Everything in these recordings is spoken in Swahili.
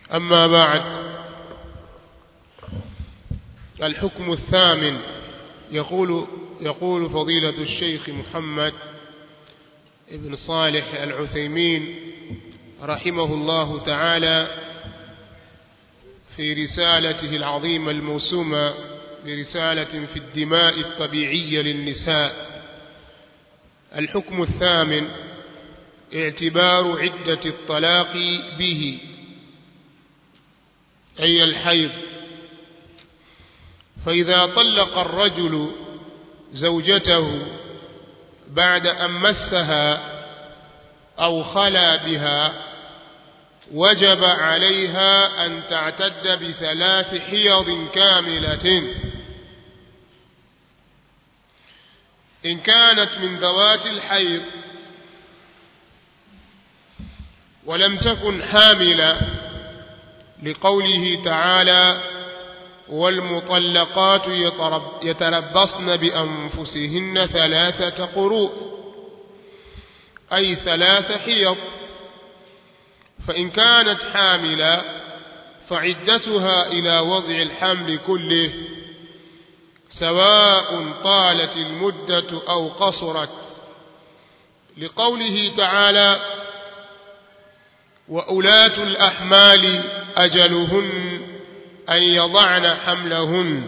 أما بعد الحكم الثامن يقول يقول فضيلة الشيخ محمد ابن صالح العثيمين رحمه الله تعالى في رسالته العظيمة الموسومة برسالة في الدماء الطبيعية للنساء الحكم الثامن اعتبار عدة الطلاق به أي الحيض فإذا طلق الرجل زوجته بعد أن مسها أو خلا بها وجب عليها أن تعتد بثلاث حيض كاملة إن كانت من ذوات الحيض ولم تكن حاملة لقوله تعالى والمطلقات يتربصن بأنفسهن ثلاثة قروء أي ثلاث حيض فإن كانت حاملة فعدتها إلى وضع الحمل كله سواء طالت المدة أو قصرت لقوله تعالى وأولاة الأحمال أجلهن أن يضعن حملهن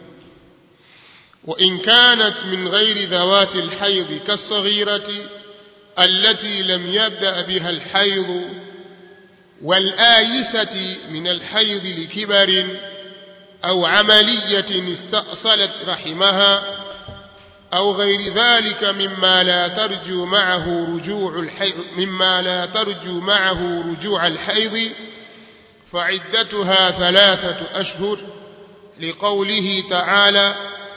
وإن كانت من غير ذوات الحيض كالصغيرة التي لم يبدأ بها الحيض والآيسة من الحيض لكبر أو عملية استأصلت رحمها أو غير ذلك مما لا ترجو معه رجوع الحيض مما لا ترجو معه رجوع الحيض فعدتها ثلاثة أشهر لقوله تعالى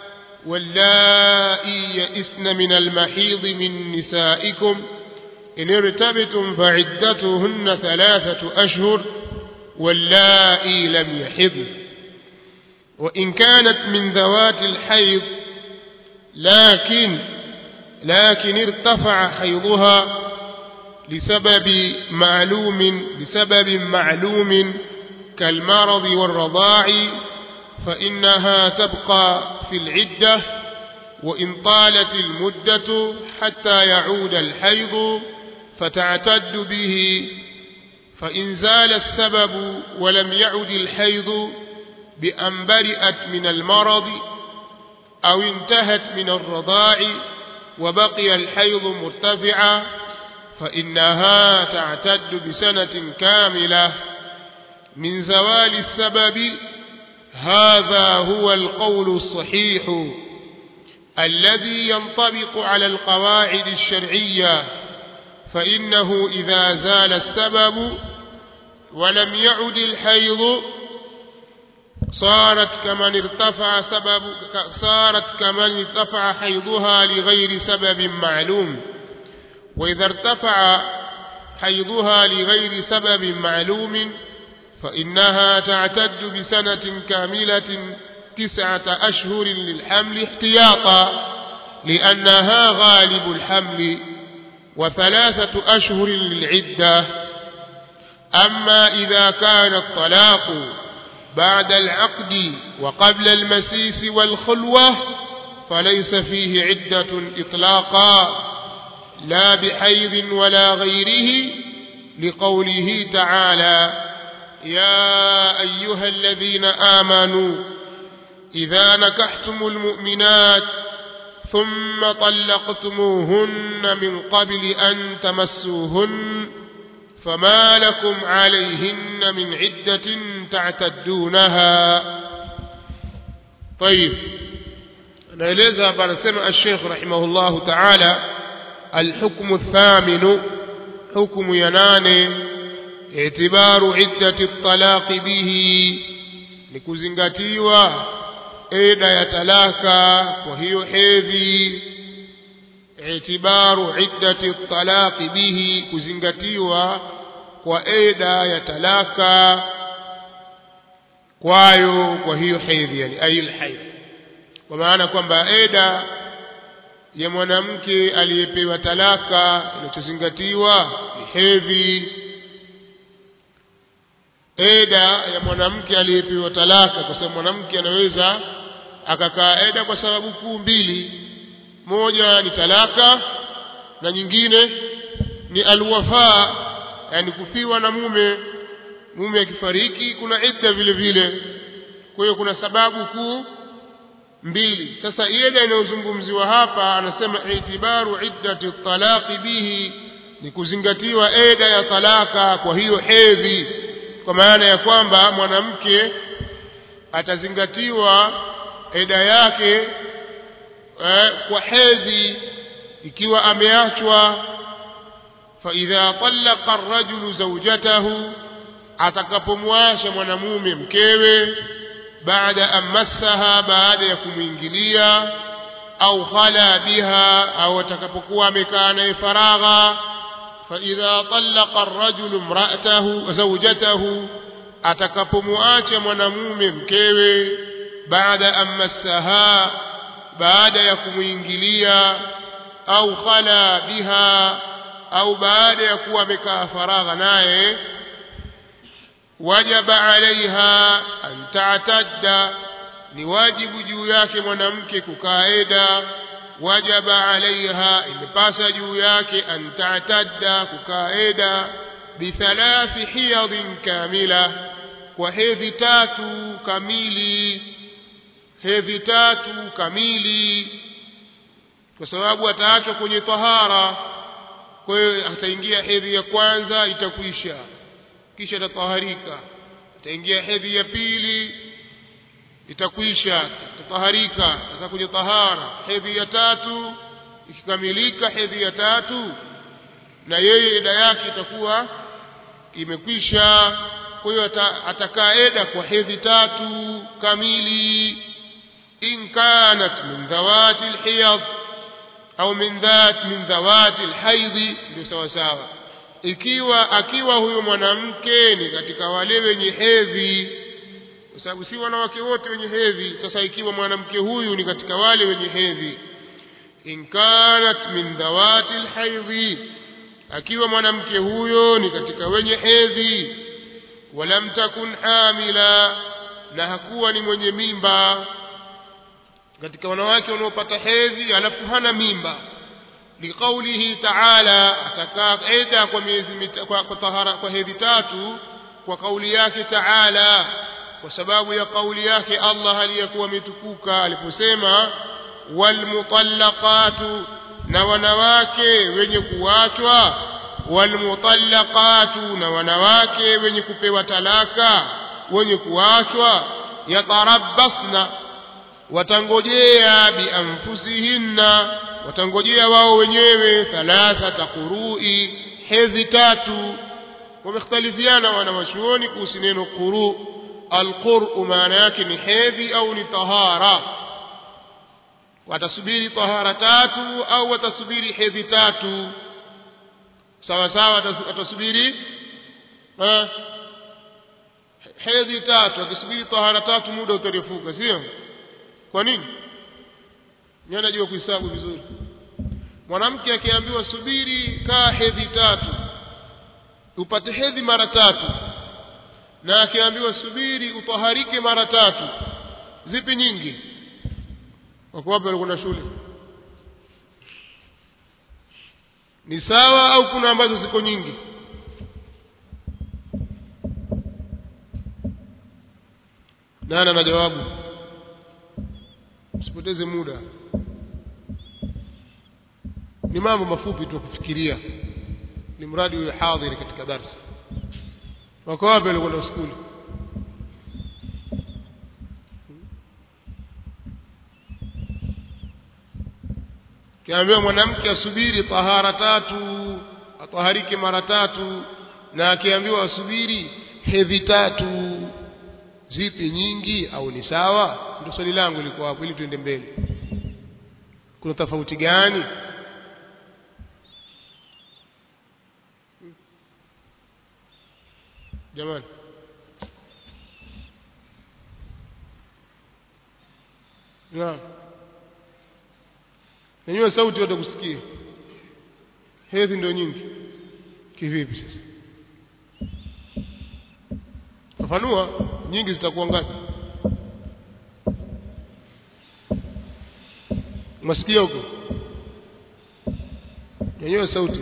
واللائي يئسن من المحيض من نسائكم إن ارتبتم فعدتهن ثلاثة أشهر واللائي لم يحضن وإن كانت من ذوات الحيض لكن لكن ارتفع حيضها لسبب معلوم لسبب معلوم كالمرض والرضاع فإنها تبقى في العدة وإن طالت المدة حتى يعود الحيض فتعتد به فإن زال السبب ولم يعد الحيض بأن برئت من المرض أو انتهت من الرضاع وبقي الحيض مرتفعا فإنها تعتد بسنة كاملة من زوال السبب هذا هو القول الصحيح الذي ينطبق على القواعد الشرعية فإنه إذا زال السبب ولم يعد الحيض صارت كمن ارتفع سبب صارت كمن ارتفع حيضها لغير سبب معلوم وإذا ارتفع حيضها لغير سبب معلوم فإنها تعتد بسنة كاملة تسعة أشهر للحمل احتياطا لأنها غالب الحمل وثلاثة أشهر للعدة أما إذا كان الطلاق بعد العقد وقبل المسيس والخلوة فليس فيه عدة إطلاقا لا بحيض ولا غيره لقوله تعالى يا أيها الذين آمنوا إذا نكحتم المؤمنات ثم طلقتموهن من قبل أن تمسوهن فما لكم عليهن من عدة تعتدونها طيب naeleza hapa anasema الشيخ رحمه الله تعالى الحكم الثامن حكم ينانه اعتبار عدة الطلاق به ni kuzingatiwa eda ya talaka kwa hiyo hedhi itibaru iddati talaqi bihi kuzingatiwa kwa eda ya talaka kwayo kwa hiyo hedhi yani ail haidh kwa maana kwamba eda ya mwanamke aliyepewa talaka inachozingatiwa ni hedhi eda ya mwanamke aliyepewa talaka kwa sababu mwanamke anaweza akakaa eda kwa sababu kuu mbili moja ni talaka na nyingine ni alwafaa yani kufiwa na mume mume akifariki kuna idda vile vile kwa hiyo kuna sababu kuu mbili sasa ida inayozungumziwa hapa anasema itibaru iddati talaqi bihi ni kuzingatiwa eda ya talaka kwa hiyo hedhi kwa maana ya kwamba mwanamke atazingatiwa eda yake eh, kwa hedhi ikiwa ameachwa faidha talaqa arrajulu zawjatahu atakapomwasha mwanamume mkewe baada an massaha baada ya kumwingilia au khala biha au atakapokuwa amekaa naye faragha faidha talaqa arrajulu imra'atahu zawjatahu atakapomwacha mwanamume mkewe baada an massaha baada ya kumwingilia au khala biha au baada ya kuwa amekaa faragha naye wajaba alaiha an ta'tadda ni wajibu juu yake mwanamke kukaa eda wajaba alaiha imepasa juu yake an ta'tadda kukaa eda bithalathi hiyadhin kamila kwa hedhi tatu kamili hedhi tatu kamili kwa sababu ataachwa kwenye tahara kwa hiyo ataingia hedhi ya kwanza itakwisha kisha atataharika ataingia hedhi ya pili itakwisha atataharika atakuja tahara hedhi ya tatu ikikamilika hedhi ya tatu na yeye eda yake itakuwa imekwisha kwa hiyo atakaa eda kwa hedhi tatu kamili in kanat min dhawati alhiyad au min dhat min dhawati alhaidhi ndio sawa sawa ikiwa akiwa huyo mwanamke ni katika wale wenye hedhi kwa sababu si wanawake wote wenye hedhi sasa ikiwa mwanamke huyu ni katika wale wenye hedhi in kanat min dhawati alhaidhi akiwa mwanamke huyo ni katika wenye hedhi walam takun hamila na hakuwa ni mwenye mimba katika wanawake wanaopata hedhi alafu hana mimba liqaulihi taala atakaa eda kwa miezi kwa, kwa, tahara, kwa hedhi tatu kwa kauli yake taala kwa sababu ya kauli yake Allah aliyekuwa ametukuka aliposema walmutallaqatu na wanawake wenye kuachwa walmutallaqatu na wanawake wenye kupewa talaka wenye kuachwa yatarabbasna watangojea bianfusihinna watangojea wao wenyewe thalathata qurui hedhi tatu wamekhtalifiana wanawachuoni kuhusu neno quru alquru maana yake ni hedhi au ni tahara watasubiri tahara tatu au watasubiri hedhi tatu sawa sawa watasubiri hedhi tatu akisubiri tahara tatu muda utarefuka sio kwa nini ni anajua kuhesabu vizuri mwanamke akiambiwa subiri kaa hedhi tatu upate hedhi mara tatu na akiambiwa subiri utaharike mara tatu zipi nyingi wako wapi walikuwa na shule ni sawa au kuna ambazo ziko nyingi nani ana jawabu usipoteze muda ni mambo mafupi tu kufikiria ni mradi huyo hadhiri katika darsa wako wapi walikuwa skuli kiambiwa mwanamke asubiri tahara tatu ataharike mara tatu na akiambiwa asubiri hedhi tatu zipi nyingi au ni sawa ndio swali langu liko hapo ili tuende mbele kuna tofauti gani jamani naam nenyewe sauti yote kusikia hedhi ndio nyingi kivipi sasa fafanua nyingi zitakuwa ngapi masikia huko nyanyua sauti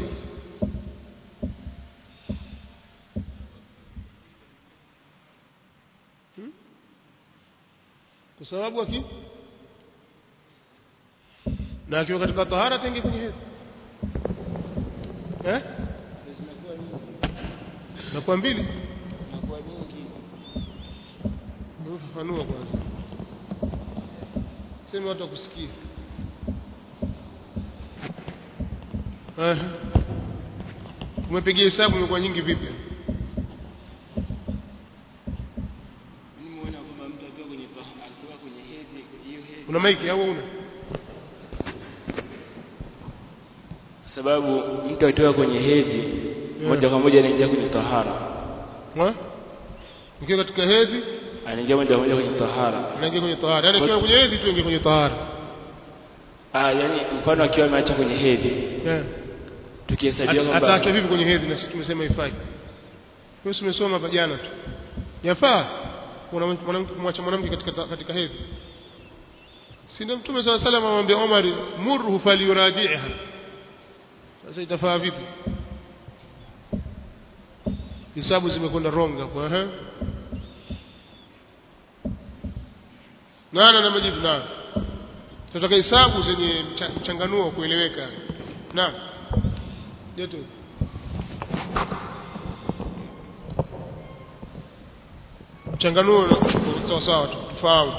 Hmm? kwa sababu aki na akiwa katika tahara tenge kwenye hedhi eh nakuwa mbili fafanua kwanza sema watu wakusikia Aha. umepigia hesabu imekuwa nyingi vipi Nimeona kwamba mtu akiwa kwenye toh- akiwa kwenye hedhi, hiyo hedhi una maiki au una sababu mtu akiwa kwenye hedhi moja kwa moja anaingia kwenye tahara, Ha? ukiwa katika hedhi anaingia moja kwa moja kwenye tahara. unaingia kwenye tahara yaani ukiwa kwenye hedhi tu ingia kwenye tahara Ah, yani mfano akiwa ameacha kwenye hedhi, Eh. tukihesabia At- ataacha kwamba vipi kwenye hedhi na sisi tumesema ifai wewe umesoma hapa jana tu yafaa kuna mwanamke kumwacha mwanamke katika katika hedhi si ndio mtume sala salam amwambia Omar murhu falyuraji'ha sasa itafaa vipi hisabu zimekwenda wrong hapo eh nana na majibu na tunataka hisabu zenye mcha- mchanganuo kueleweka naam joto mchanganuo sawa sawa tu tufahamu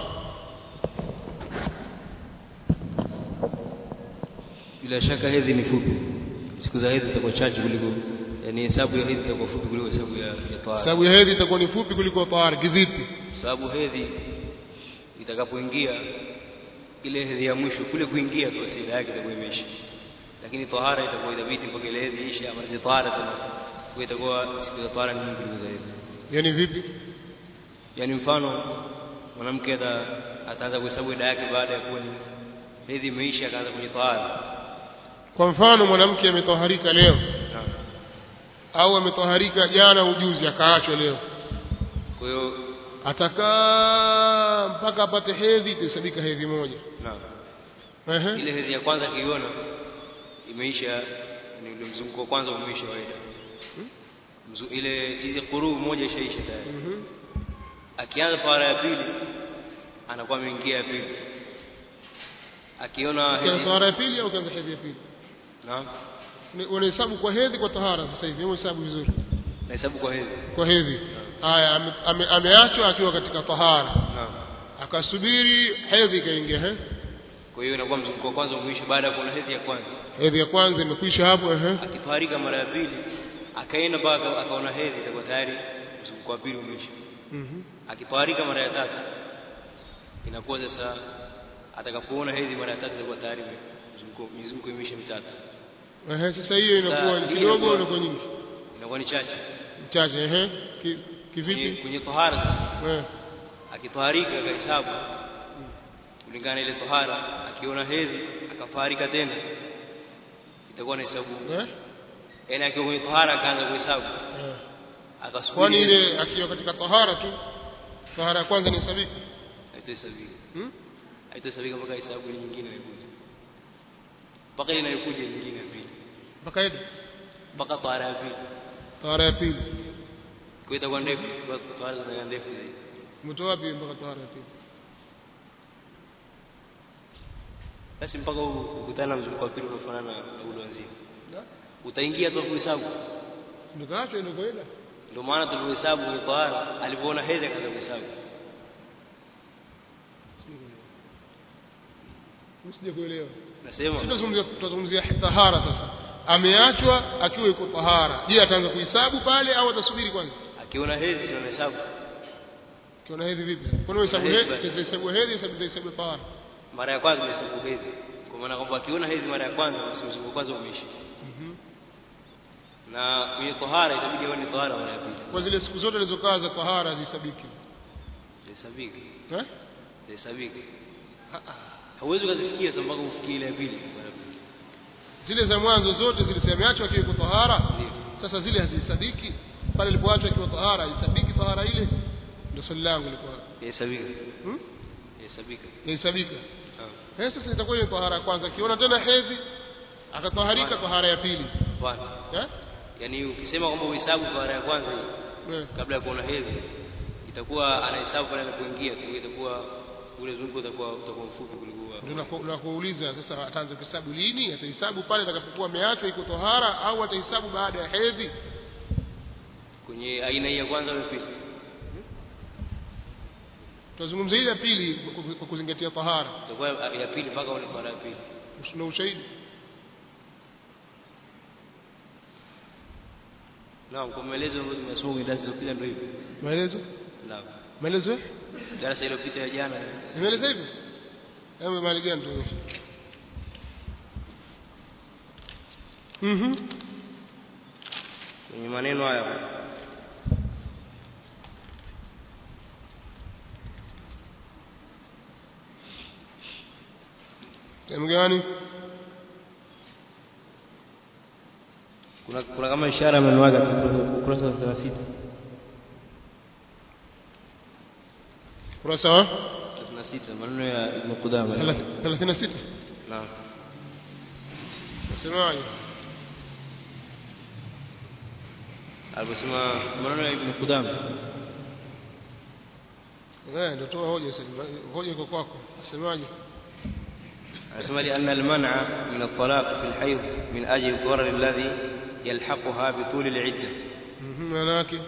bila shaka hedhi ni fupi siku za hedhi zitakuwa chache kuliko yani hesabu ya hedhi itakuwa fupi kuliko hesabu ya, ya tahara sababu ya hedhi itakuwa ni fupi kuliko tahara kivipi sababu hedhi itakapoingia ile hedhi ya mwisho kule kuingia tu asili yake itakuwa imeisha lakini tahara itakuwa itabidi mpaka ile hedhi ishe ama ile tahara tena kwa itakuwa siku za tahara ni nyingi kuliko za hedhi yani vipi yani mfano mwanamke ata- ataanza kuhesabu ida yake baada ya kuwa ni hedhi imeisha akaanza kwenye tahara kwa mfano mwanamke ametoharika leo Naam. au ametoharika jana ujuzi akaachwa leo kwa hiyo atakaa mpaka apate hedhi itahesabika hedhi moja naam Ehe. ile hedhi ya kwanza akiiona imeisha ni ule mzunguko wa kwanza umeisha waida Mzu, ile ile kuruu moja ishaisha tayari Mhm. akianza tahara ya pili anakuwa ameingia ya pili akiona Ukianza hedhi tahara ya pili au ukianza hedhi ya pili naam Ni- unahesabu kwa hedhi kwa tahara sasa hivi hebu hesabu vizuri nahesabu kwa hedhi kwa hedhi haya ame- ame- ameachwa akiwa katika tahara naam akasubiri hedhi ikaingia eh kwa hiyo inakuwa mzunguko wa kwanza umeisha baada ya kuona hedhi ya kwanza hedhi ya kwanza imekwisha hapo eh akitwarika mara ya pili akaenda mpaka akaona hedhi itakuwa tayari mzunguko wa pili umeisha Mhm. akitwarika mara ya tatu inakuwa sasa atakapoona hedhi mara ya tatu itakuwa tayari mzunguko mizunguko imeisha mitatu Ehe, sasa hiyo inakuwa Sasa, ni hii kidogo inakuwa- inakuwa nyingi inakuwa ni chache chache ehe Ki- kwenye, kivipi kwenye tohara sasa eh akitwaharika akahesabu kulingana na ile tohara akiona hedhi akafaharika tena itakuwa na hesabu eh yaani akiwa kwenye tohara akaanza kuhesabu Eh. akasubiri kwani hedhi, ile akiwa katika tahara tu tahara ya kwanza ni sabiki haitohesabika hmm? haitohesabika mpaka hesabu ile nyingine inayokuja mpaka ile inayokuja nyingine ya pili mpaka hedhi mpaka tohara ya pili tahara ya pili kwa hiyo itakuwa ndefu kwa tohara zinakuwa ndefu zaidi umetoa wapi mpaka tahara ya pili basi mpaka u- ukutane na mzunguko wa pili unafanana na ule wa nzima utaingia tu kuhesabu ndikaachwa ndio kaida ndio maana tulivyohesabu kwenye tohara alipoona hedhi akaanza kuhesabu usije kuelewa nasema tutazungumzia tutazungumzia tahara sasa ameachwa akiwa yuko tahara je ataanza kuhesabu pale au atasubiri kwanza akiona hedhi ndio anahesabu kiona hedhi vipi kwani hesabu Hedhi hedhi basi. hesabu hedhi hesabu hesabu tahara mara ya kwanza amehesabu hedhi kwa maana kwamba akiona hedhi mara ya kwanza basi mzunguko wa kwanza umeisha Mhm. na kwenye tohara itabidi aone tohara mara ya pili kwa zile siku zote alizokaa za tahara zisabiki zihesabike eh zihesabike hauwezi ukazifikia sasa mpaka ufikie ile ya pili mara ya pili zile za mwanzo zote zile ameachwa akiwa yuko tahara Ndio. sasa zile hazisadiki pale alipoachwa akiwa tahara isabiki tahara ile ndio swali langu lilikuwa yahesabika hmm? yahesabika yahesabika Ah, eh sasa itakuwa ni tahara ya kwanza akiona tena hedhi akataharika tahara ya pili hapana eh yaani ukisema kwamba uhesabu tahara ya kwanza hiyo Eh. kabla ya kuona hedhi itakuwa anahesabu pale anapoingia tu itakuwa ule zunguko utakuwa utakuwa mfupi kuliko ndio naku- nakuuliza sasa ataanza kuhesabu lini atahesabu pale atakapokuwa ameachwa iko tahara au atahesabu baada ya hedhi kwenye aina hii ya kwanza au ya pili tunazungumzia ile ya pili kwa- kwa- kwa kuzingatia tahara itakuwa ya pili mpaka ule tahara ya pili na ushahidi naam kwa maelezo ambayo tumesoma kwenye darasa iliyopita ndio hivyo maelezo naam maelezo eh? darasa iliyopita ya jana nimeeleza hivyo hebu mali gani tu mhm kwenye maneno haya sehemu gani kuna kuna kama ishara amenuaga ukurasa wa 36 kurasa wa 36 maneno ya Ibn Qudama thelathini na sita naam nasemaje aliposema maneno ya Ibn Qudama eh ndio toa hoja sasa hoja iko kwako nasemaje anasema لأن المنع من الطلاق في الحيض من أجل الضرر الذي يلحقها بطول العدة mhm maana yake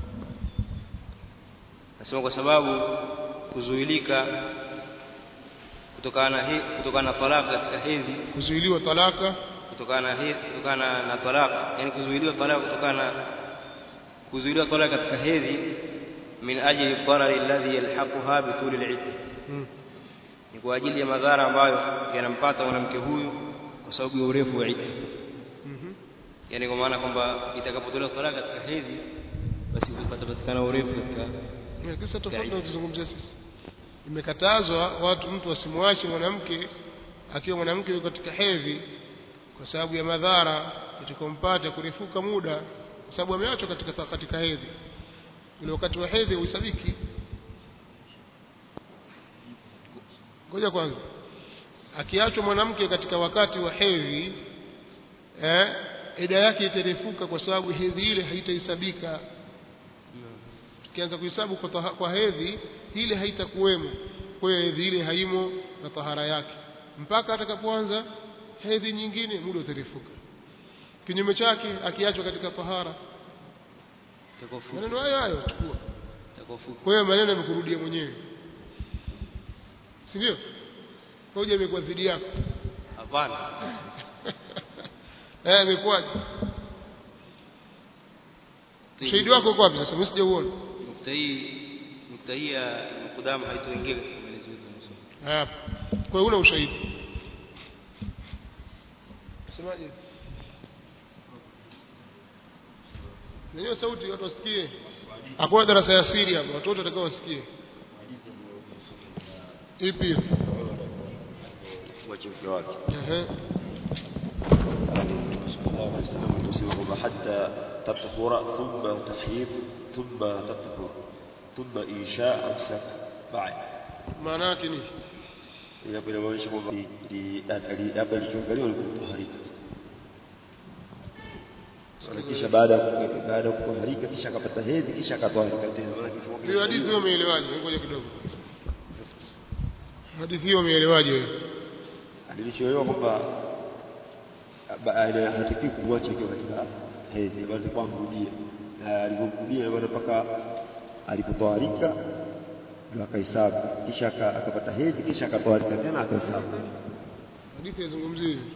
anasema kwa sababu kuzuilika kutokana na he- kutokana na talaka katika hedhi kuzuiliwa talaka kutokana na hedhi kutokana na talaka yani kuzuiliwa talaka kutokana na kuzuiliwa talaka katika hedhi min ajli dharari alladhi yalhaquha bituli alidda mhm ni kwa ajili ya madhara ambayo yanampata mwanamke huyu kwa sababu ya urefu wa idda mhm yani kwa maana kwamba itakapotolewa talaka katika hedhi basi patapatikana urefu katika Eh, kisa tofauti na tuzungumzia sisi imekatazwa watu mtu asimwache mwanamke akiwa mwanamke yuko katika hedhi kwa sababu ya madhara yatakayompata kurefuka muda kwa sababu ameachwa katika katika hedhi ule wakati wa hedhi uhesabiki ngoja kwanza akiachwa mwanamke katika wakati wa hedhi eh ida yake itarefuka kwa sababu hedhi ile haitahesabika tukianza kuhesabu kwa, taha- kwa hedhi ile haitakuwemo kwa hiyo hedhi ile haimo na tahara yake mpaka atakapoanza hedhi nyingine muda utarefuka kinyume chake akiachwa katika tahara itakuwa fupi maneno hayo hayo chukua itakuwa fupi kwa hiyo maneno yamekurudia mwenyewe si ndio hoja imekuwa dhidi yako hapana eh imekuwaje ushahidi wako uko wapi sasa mimi sijauona nukta hii nukta hii ya Ibn Qudama haitoingia katika maelezo yetu yanayosoma. hapa kwa hiyo una ushahidi semaje Nenyewe sauti watu wasikie. Hakuna darasa ya siri hapa, watu wote watakao wasikie. Ipi? wachimke wake Ehe. sallallahu alaihi wasallam tusema kwamba hatta tatahura thumma tahyid thumma tatahur thumma insha au safa baada Maana yake ni ila pale inaonyesha kwamba li- li- ali- hapa ilichoangaliwa ni kutaharika Sasa kisha baada ya ku- baada ya kutaharika kisha akapata hedhi kisha akatwaharika tena maana kifungo hiyo hadithi hiyo umeelewaje? Ngoja kidogo. Hadithi hiyo umeelewaje wewe? alichoelewa kwamba baada hatakiwi kumwacha ikiwa katika hedhi bali alikuwa amrudia na alipomrudia bado mpaka alipotoharika ndio akahesabu kisha aka- akapata hedhi kisha akatoharika tena akahesabu Hadithi yazungumzia hivi.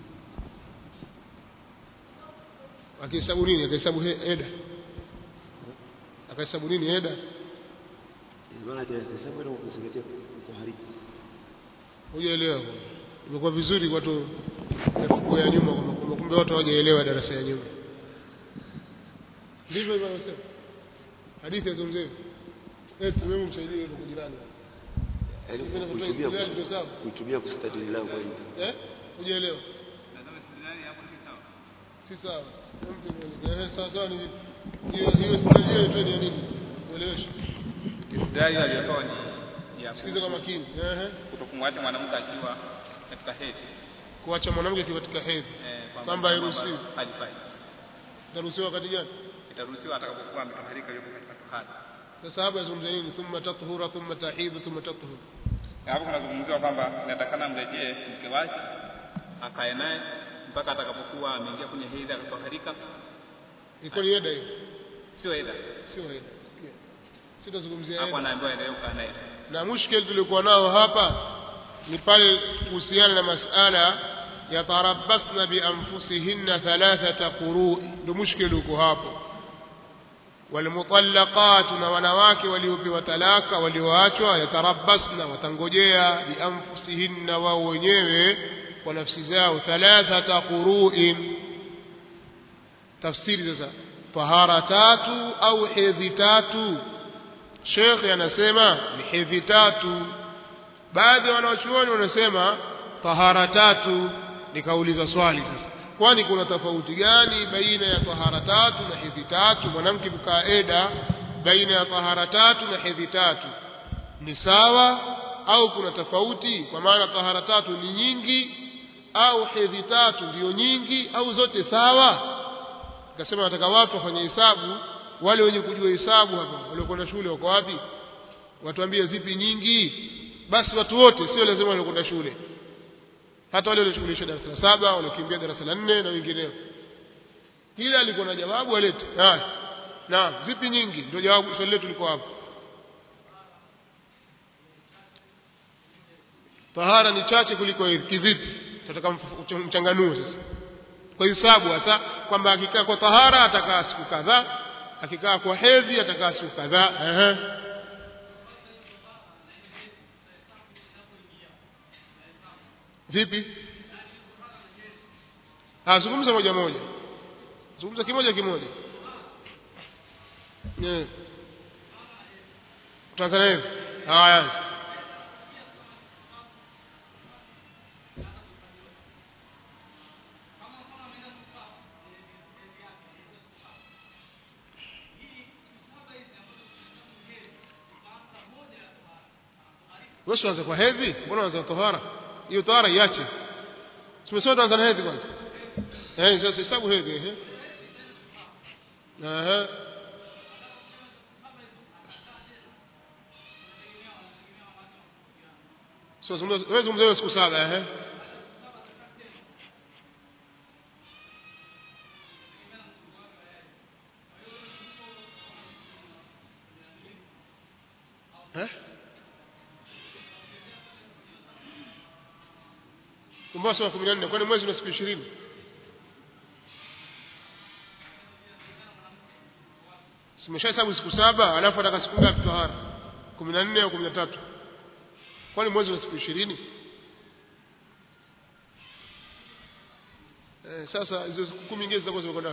Akihesabu nini? Akahesabu he- eda. Akahesabu nini eda? maana akahesabu ile kuzingatia kutoharika Hujaelewa. Imekuwa vizuri watu ya ya nyuma kwamba kwamba kumbe watu hawajaelewa darasa ya nyuma. Ndivyo hivyo anasema. Hadithi yazungumzia hivi. Eh, wewe msaidie hapo jirani. yaani Kupenda kutoa kuitumia istidlali ndio sawa. kuitumia kustadili lao kwa hiyo Eh? Hujaelewa. Si sawa. Mtu mmoja. Eh, sawa sawa ni hiyo hiyo hiyo treni ya nini? Ueleweshe. rai aliyotoa ni ya sikiza kwa makini ehe kutokumwacha mwanamke akiwa katika hedhi kuacha mwanamke akiwa katika hedhi eh, Kwamba hairuhusiwi. halifai itaruhusiwa wakati gani itaruhusiwa atakapokuwa ametoharika yuko katika tohara sasa hapa yazungumza nini thumma tathura thumma tahidhu thumma tathur Na hapo kunazungumziwa kwamba inatakana mrejee mke wake akae naye mpaka atakapokuwa ameingia kwenye hedhi akatoharika iko ni eda hiyo sio edha sio eda Sikia. sitazungumzia hapo eda anaambiwa endelee kukaa naye na mushkil tulikuwa nao hapa ni pale kuhusiana na masala yatarabbasna bianfusihinna thalathata qurui ndo mushkil uko hapo walmutallaqatu na wanawake waliopewa talaka walioachwa yatarabbasna watangojea bianfusihinna wao wenyewe kwa nafsi zao thalathata quruin tafsiri sasa tahara tatu au hedhi tatu shekhe anasema ni hedhi tatu baadhi ya wanachuoni wanasema tahara tatu nikauliza swali sasa kwani kuna tofauti gani baina ya tahara tatu na hedhi tatu mwanamke kukaa eda baina ya tahara tatu na hedhi tatu ni sawa au kuna tofauti kwa maana tahara tatu ni nyingi au hedhi tatu ndiyo nyingi au zote sawa akasema nataka watu wafanye hesabu wale wenye kujua hesabu hapa waliokwenda shule wako wapi watuambie zipi nyingi basi watu wote sio lazima waliokwenda shule hata wale walioshughulisha darasa la saba waliokimbia darasa la nne na wengineo kila alikuwa na jawabu alete haya na zipi nyingi ndio jawabu swali letu liko hapo tahara ni chache kuliko hedhi kivipi tunataka mf- mchanganue sasa kwa hisabu hasa kwamba akikaa kwa tahara atakaa siku kadhaa akikaa kwa hedhi atakaa siku kadhaa ehe vipi ah zungumza moja moja zungumza kimoja kimoja eh Tanzania hivi haya wewe uanze kwa hedhi mbona uanze kwa tahara hiyo tahara iache tumesema tuanze na hedhi kwanza eh sasa hesabu hedhi eh eh so zungumza wewe zungumza hiyo siku saba eh eh Mombasa wa 14 kwani mwezi una siku 20 Simeshahesabu siku saba alafu ataka siku ngapi tohara 14 au 13 Kwani mwezi una siku 20 Eh sasa hizo siku 10 nyingine zitakuwa zimekwenda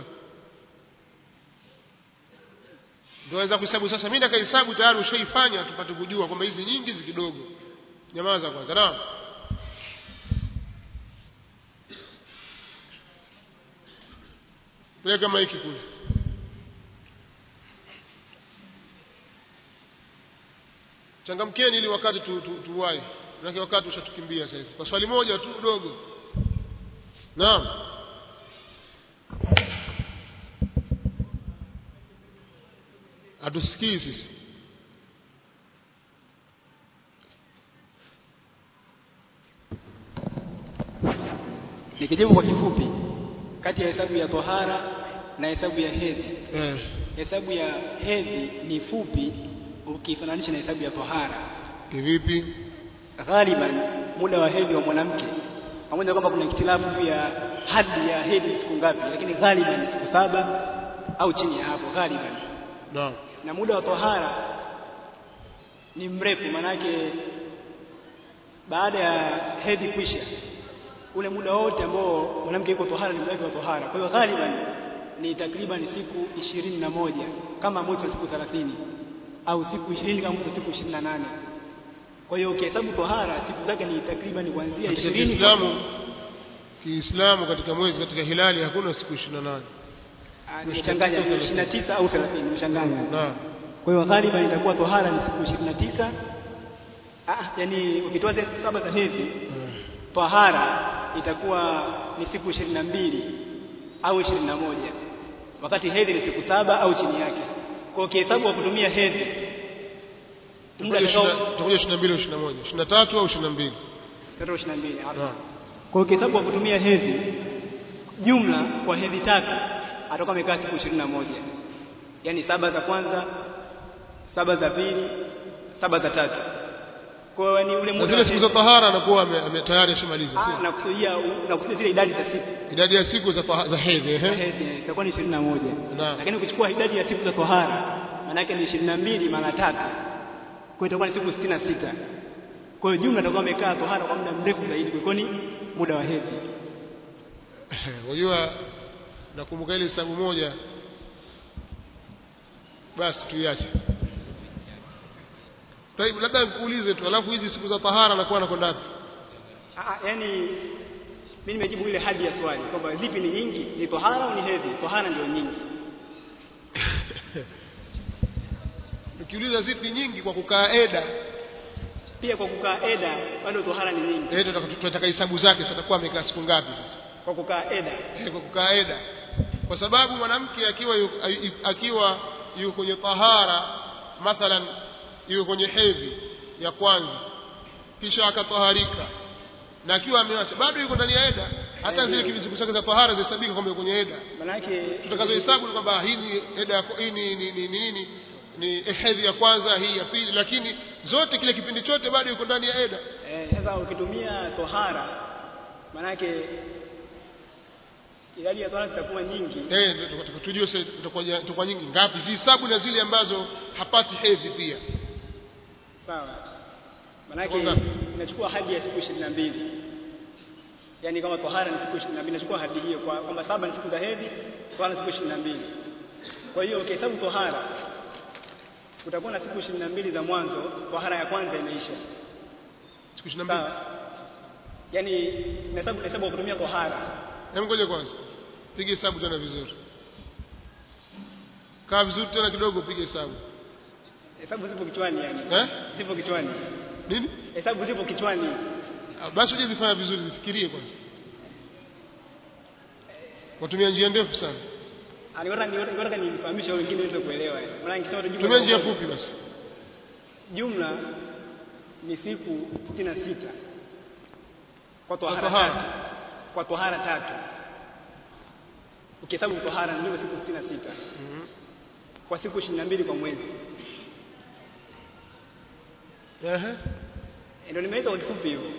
ndio waweza kuhesabu sasa mimi nakahesabu tayari ushaifanya tupate kujua kwamba hizi nyingi hizi kidogo nyamaza kwanza naam peleka maiki kule changamkeni ili wakati tu, tu, tuwai manake wakati ushatukimbia sasa kwa swali moja tu dogo naam hatusikii sisi nikijibu kwa kifupi kati ya hesabu ya tohara na hesabu ya hedhi eh. hesabu ya hedhi ni fupi ukifananisha na hesabu ya tohara kivipi ghaliban muda wa hedhi wa mwanamke pamoja na kwamba kuna ikhtilafu ya hadi ya hedhi siku ngapi lakini ghaliban ni siku saba au chini ya hapo ghaliban naam na muda wa tohara ni mrefu manake baada ya hedhi kwisha ule muda wote ambao mwanamke yuko tohara ni muda wake wa tohara kwa hiyo ghaliban ni takriban siku ishirini na moja kama mwezi wa siku thelathini au siku ishirini kama mwezi wa siku ishirini na nane kwa hiyo ukihesabu tohara siku zake ni takriban kuanzia katika ishirini Kiislamu Kiislamu katika mwezi katika hilali hakuna siku 28 nimechanganya ishirini na tisa au thelathini nimechanganya naam Kwa hiyo ghaliban itakuwa tohara ni siku ishirini na tisa. Ah, yani ukitoa zile siku saba za hedhi tohara itakuwa ni siku ishirini na mbili au ishirini na moja wakati hedhi ni siku saba au chini yake. Kwa hiyo ukihesabu kwa kutumia hedhi muda Tutakuja atakao tutakuja ishirini na mbili au ishirini na moja ishirini na tatu au ishirini na mbili tarehe ishirini na mbili Naam. Kwa hiyo ukihesabu kwa kutumia hedhi jumla kwa hedhi tatu atakuwa amekaa siku ishirini na moja yaani saba za kwanza, saba za pili, saba za tatu. Kwa hiyo ni ule na muda zile wa siku za hedhi. tahara anakuwa ame- ame- tayari ashamaliza Ah, sio? nakusudia nakusudia zile idadi za siku idadi ya siku za taha- za hedhi za ehe. hedhi itakuwa ni ishirini na moja Naam. lakini ukichukua idadi ya siku za tohara maana yake ni ishirini na mbili mara tatu kwa hiyo itakuwa ni siku sitini na sita kwa hiyo jumla atakuwa amekaa tohara kwa muda mrefu zaidi kuliko ni muda wa hedhi Unajua nakumbuka ile hesabu moja basi tuiache. Taibu labda nikuulize tu alafu hizi siku za tahara anakuwa anakwenda wapi? Ah, yani mimi nimejibu ile hadi ya swali kwamba zipi ni nyingi, ni tohara au ni hedhi? Tohara ndio nyingi. Nikiuliza zipi nyingi kwa kukaa eda, Pia kwa kukaa eda bado tohara ni nyingi. eh tunataka tunataka hesabu zake sasa atakuwa amekaa siku ngapi sasa? Kwa kukaa eda Eh, kwa kukaa eda. Kwa sababu mwanamke akiwa yu, ai- akiwa yuko kwenye tahara mathalan yuko kwenye hedhi ya kwanza kisha akataharika na akiwa ameacha bado yuko ndani ya eda hata zile kivisiku zake za tahara zihesabika kwamba yuko kwenye eda manake tutakazohesabu ni kwamba hii ni eda ya hii ni ni ni nini ni hedhi ya kwanza hii ya pili lakini zote kile kipindi chote bado yuko ndani ya eda eh, sasa ukitumia tohara manake idadi ya tohara zitakuwa nyingi. eh ndio tutaka- tujue sasa tutakuwa tutakuwa nyingi ngapi zihesabu na zile ambazo hapati hedhi pia Sawa. Manake Kwa ngapi? inachukua hadi ya siku ishirini na mbili yaani kama tohara ni siku ishirini na mbili inachukua hadi hiyo kwa kwamba saba ni siku za hedhi, tohara ni siku ishirini na mbili Kwa hiyo ukihesabu tohara utakuwa na siku ishirini na mbili za mwanzo, tohara ya kwanza imeisha. siku 22 Sawa. Yaani nahesabu nahesabu kwa kutumia tohara. Hebu ngoja kwanza. Piga hesabu tena vizuri. Kaa vizuri tena kidogo piga hesabu. Hesabu zipo kichwani yani. Eh? Zipo kichwani. Nini? Hesabu zipo kichwani. Ah, Basi uje zifanya vizuri zifikirie kwanza. Watumia njia ndefu sana. Aliona niona nilifahamisha wengine waweze kuelewa. yani. Maana nikisema tu jumla Tumia kwa njia moja, fupi basi. Jumla ni siku sitini na sita kwa Kwa tohara tohara. tatu. Kwa tohara tatu. Ukihesabu tohara ndio siku sitini na sita kwa siku ishirini na mbili kwa mwezi. Ehe. Eh, Ndio nimeweza kwa kifupi hivyo.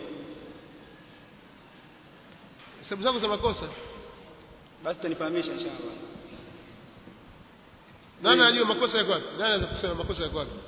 Hesabu zako za makosa. Basi tutanifahamisha inshallah. Nani anajua makosa yako wapi? Nani anaweza kusema makosa yako wapi?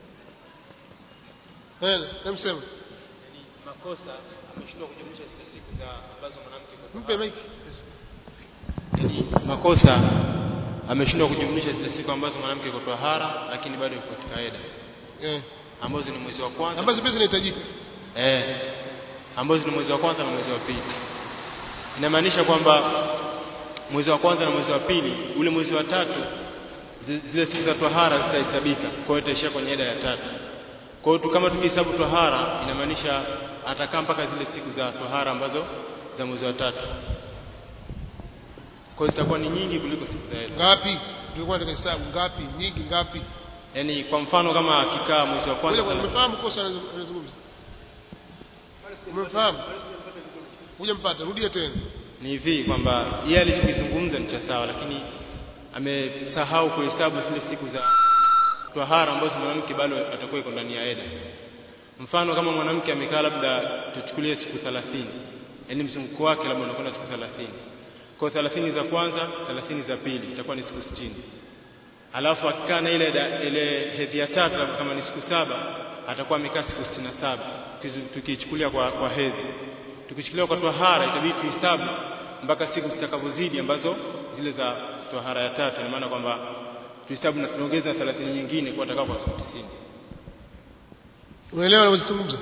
Eh, namsema. makosa ameshindwa kujumlisha zile siku za ambazo mwanamke kwa Mpe mic. yani makosa ameshindwa kujumlisha zile siku ambazo mwanamke kwa tahara lakini bado yuko katika eda Eh. ambazo ni mwezi wa kwanza Ambazo pesa zinahitajika. eh ambazo ni mwezi wa kwanza na mwezi wa pili inamaanisha kwamba mwezi wa kwanza na mwezi wa pili ule mwezi wa tatu zi- zile siku za tahara zitahesabika kwa hiyo itaishia kwenye eda ya tatu kwa hiyo tu- kama tukihesabu tahara inamaanisha atakaa mpaka zile siku za tahara ambazo za mwezi wa tatu kwa hiyo zitakuwa ni nyingi kuliko siku za eda Ngapi? Tulikuwa tunataka hesabu ngapi? Nyingi ngapi? yaani kwa mfano kama akikaa mwezi wa Ngoja kwanza kwanza umefahamu kosa anazo- anazungumza? Umefahamu? Hujampata, rudia tena. ni hivi kwamba yeye alichokizungumza ni cha sawa lakini amesahau kuhesabu zile siku za tahara ambazo mwanamke bado atakuwa iko ndani ya eda mfano kama mwanamke amekaa labda tuchukulie siku 30 yaani mzunguko wake labda unakwenda siku 30 kwa hiyo 30 za kwanza 30 za pili itakuwa ni siku 60 alafu akikaa na ile da- ile hedhi ya tatu labda kama ni siku saba atakuwa amekaa siku 67 Tukizu- tukichukulia kwa, kwa hedhi tukichukulia kwa tahara itabidi tuhesabu mpaka siku zitakavyozidi ambazo zile za tahara ya tatu ina maana kwamba tuhesabu na tunaongeza 30 nyingine kwa atakao kwa siku 90 Unaelewa anazungumza?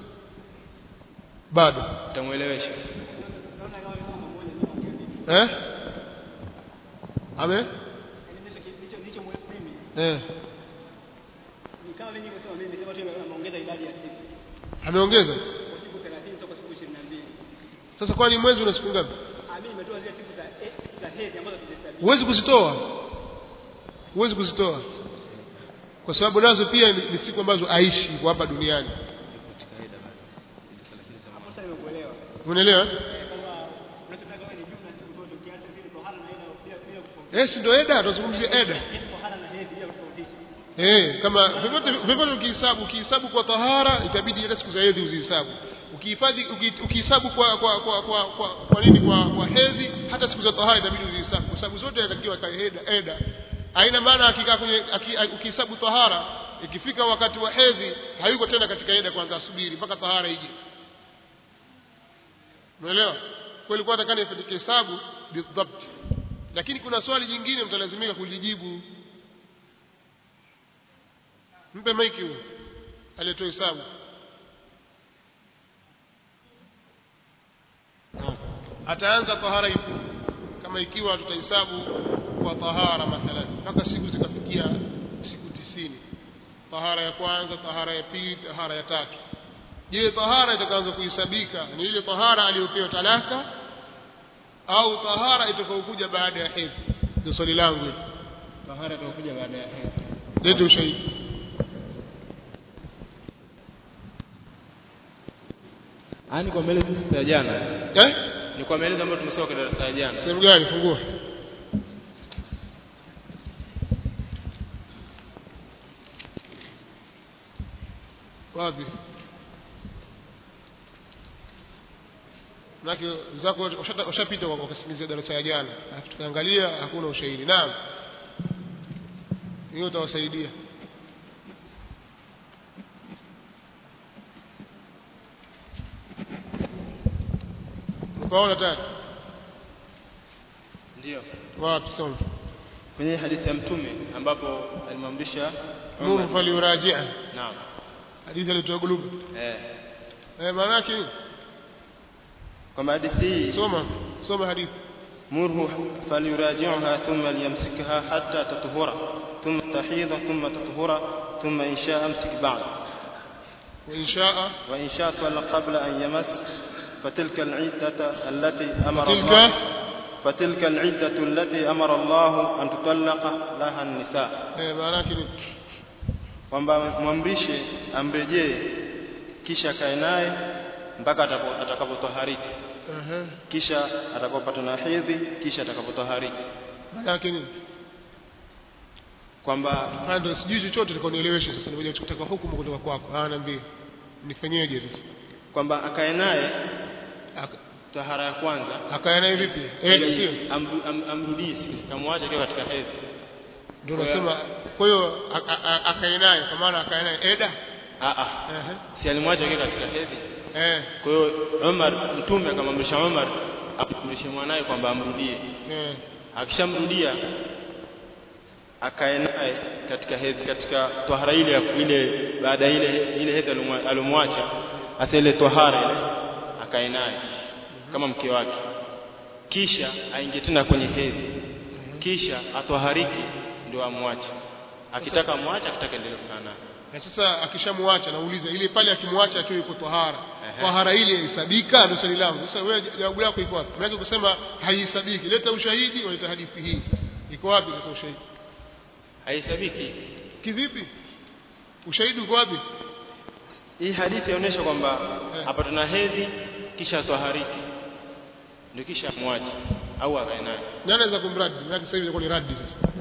Bado. utamuelewesha Eh? Ame? Eh. Ni kama mimi nimesema mimi nimesema tu ameongeza idadi ya siku. ameongeza Kwa siku 30 toka siku 22. sasa kwani mwezi una siku ngapi Ah mimi nimetoa zile siku za eh, za hedhi ambazo tumehesabu. huwezi kuzitoa huwezi kuzitoa kwa sababu nazo pia ni, ni siku ambazo aishi kwa hapa duniani Hapo sasa nimekuelewa. unaelewa Eh, Kwamba unachotaka wewe ni jumla siku zote ukiacha zile tohara na hedhi bila bila kutofautisha. eh si ndio eda tunazungumzia eda Yaani tohara na hedhi bila kutofautisha. eh kama vyovyote vyovyote ukihesabu ukihesabu kwa tahara itabidi hata siku za hedhi uzihesabu ukihifadhi uki- ukihesabu kwa kwa kwa kwa kwa, kwa nini kwa kwa hedhi hata siku za tahara itabidi uzihesabu kwa sababu zote inatakiwa ka eda eda haina maana akikaa kwenye aki- ukihesabu tahara ikifika wakati wa hedhi hayuko tena katika eda kwanza asubiri mpaka tahara ije umeelewa kwa ilikuwa nataka nifanyike hesabu bidhabt lakini kuna swali jingine mtalazimika kulijibu mpe maiki huyo aliyetoa hesabu ataanza tahara ipi kama ikiwa tutahesabu kwa tahara mathalan mpaka siku zikafikia siku tisini tahara ya kwanza tahara ya pili tahara ya tatu je tahara itakaanza kuhesabika ni ile tahara aliyopewa talaka au tahara itakayokuja baada ya hedhi ndio swali langu hili tahara itakuja baada ya hedhi lete ushahidi yani kwa maelezo ya jana eh ni kwa maelezo ambayo tumesoma kwa darasa ya jana sehemu gani fungua wapi manake zako ushata- ushapita kwa kusikilizia darasa ya jana alafu tukaangalia hakuna ushahidi naam hiyo utawasaidia ukaona tayari ndio wapi soma kwenye hadithi ya mtume ambapo alimwamrisha nuru Umar- faliurajia naam hadithi alitoa gulubu eh eh maana yake nini? kwamba hadithi hii soma soma hadithi مره فليراجعها ثم ليمسكها حتى تطهر ثم تحيض ثم تطهر ثم إن شاء أمسك بعد wa inshaa وإن شاء طلق قبل أن يمس فتلك العدة التي أمر فتلك الله فتلك العدة التي أمر الله أن تطلق لها النساء eh maana yake nini? kwamba mwamrishe amrejee kisha akae naye mpaka atapo- atakapotohariki Ehe. kisha atakapopata na hedhi kisha atakapotohariki maana yake nini kwamba haya ndio sijui chochote tukanieleweshe sasa nimekuja kutaka hukumu kutoka kwako ah niambie nifanyeje sasa kwamba akae naye Aka- tahara ya kwanza akaya naye vipi eh ili sio amru- am- amrudie siku zitamwacha akiwa katika hedhi ndio Kwa hiyo- nasema kwa hiyo a- a- a- akae naye kwa maana akae naye eda Ah, ah. ehe si alimwacha akiwa katika hedhi eh kwa hiyo Umar mtume akamwamrisha Umar amrudishe mwanaye kwamba amrudie eh akishamrudia akae naye katika hedhi katika tohara ile ya- ile baada ya ile ile hedhi alomwa- alomwacha hasa ile tohara ile akae naye kama mke wake kisha aingie tena kwenye hedhi kisha atohariki ndio amwache akitaka amwache akitaka endelee kukaa naye na sasa akishamwacha nauliza ile pale akimwacha akiwa yuko tahara Ehe. tahara ile ihesabika ndio swali langu sasa wewe jawabu yako iko wapi unaweza kusema haihesabiki leta ushahidi waleta hadithi hii iko wapi sasa ushahidi haihesabiki kivipi ushahidi uko wapi hii hadithi inaonyesha kwamba Eh. hapa tuna hedhi kisha atohariki ndio kisha amwache au akae naye nani anaweza kumradi maana sasa hivi inakuwa ni radi sasa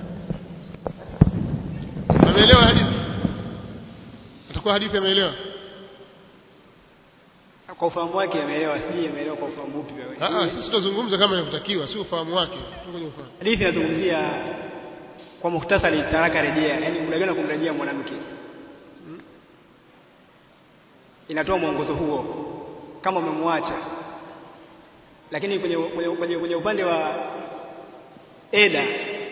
ameelewa hadithi atakuwa hadithi ameelewa Kwa ufahamu wake ameelewa, sijui ameelewa kwa ufahamu upi wewe. ah ah sisi tutazungumza kama inavyotakiwa si ufahamu wake tu kwenye ufahamu Hadithi inazungumzia kwa muhtasari talaka rejea, yaani muda gani wa kumrejea mwanamke. Inatoa mwongozo huo kama umemwacha. Lakini kwenye, kwenye, kwenye, kwenye upande wa eda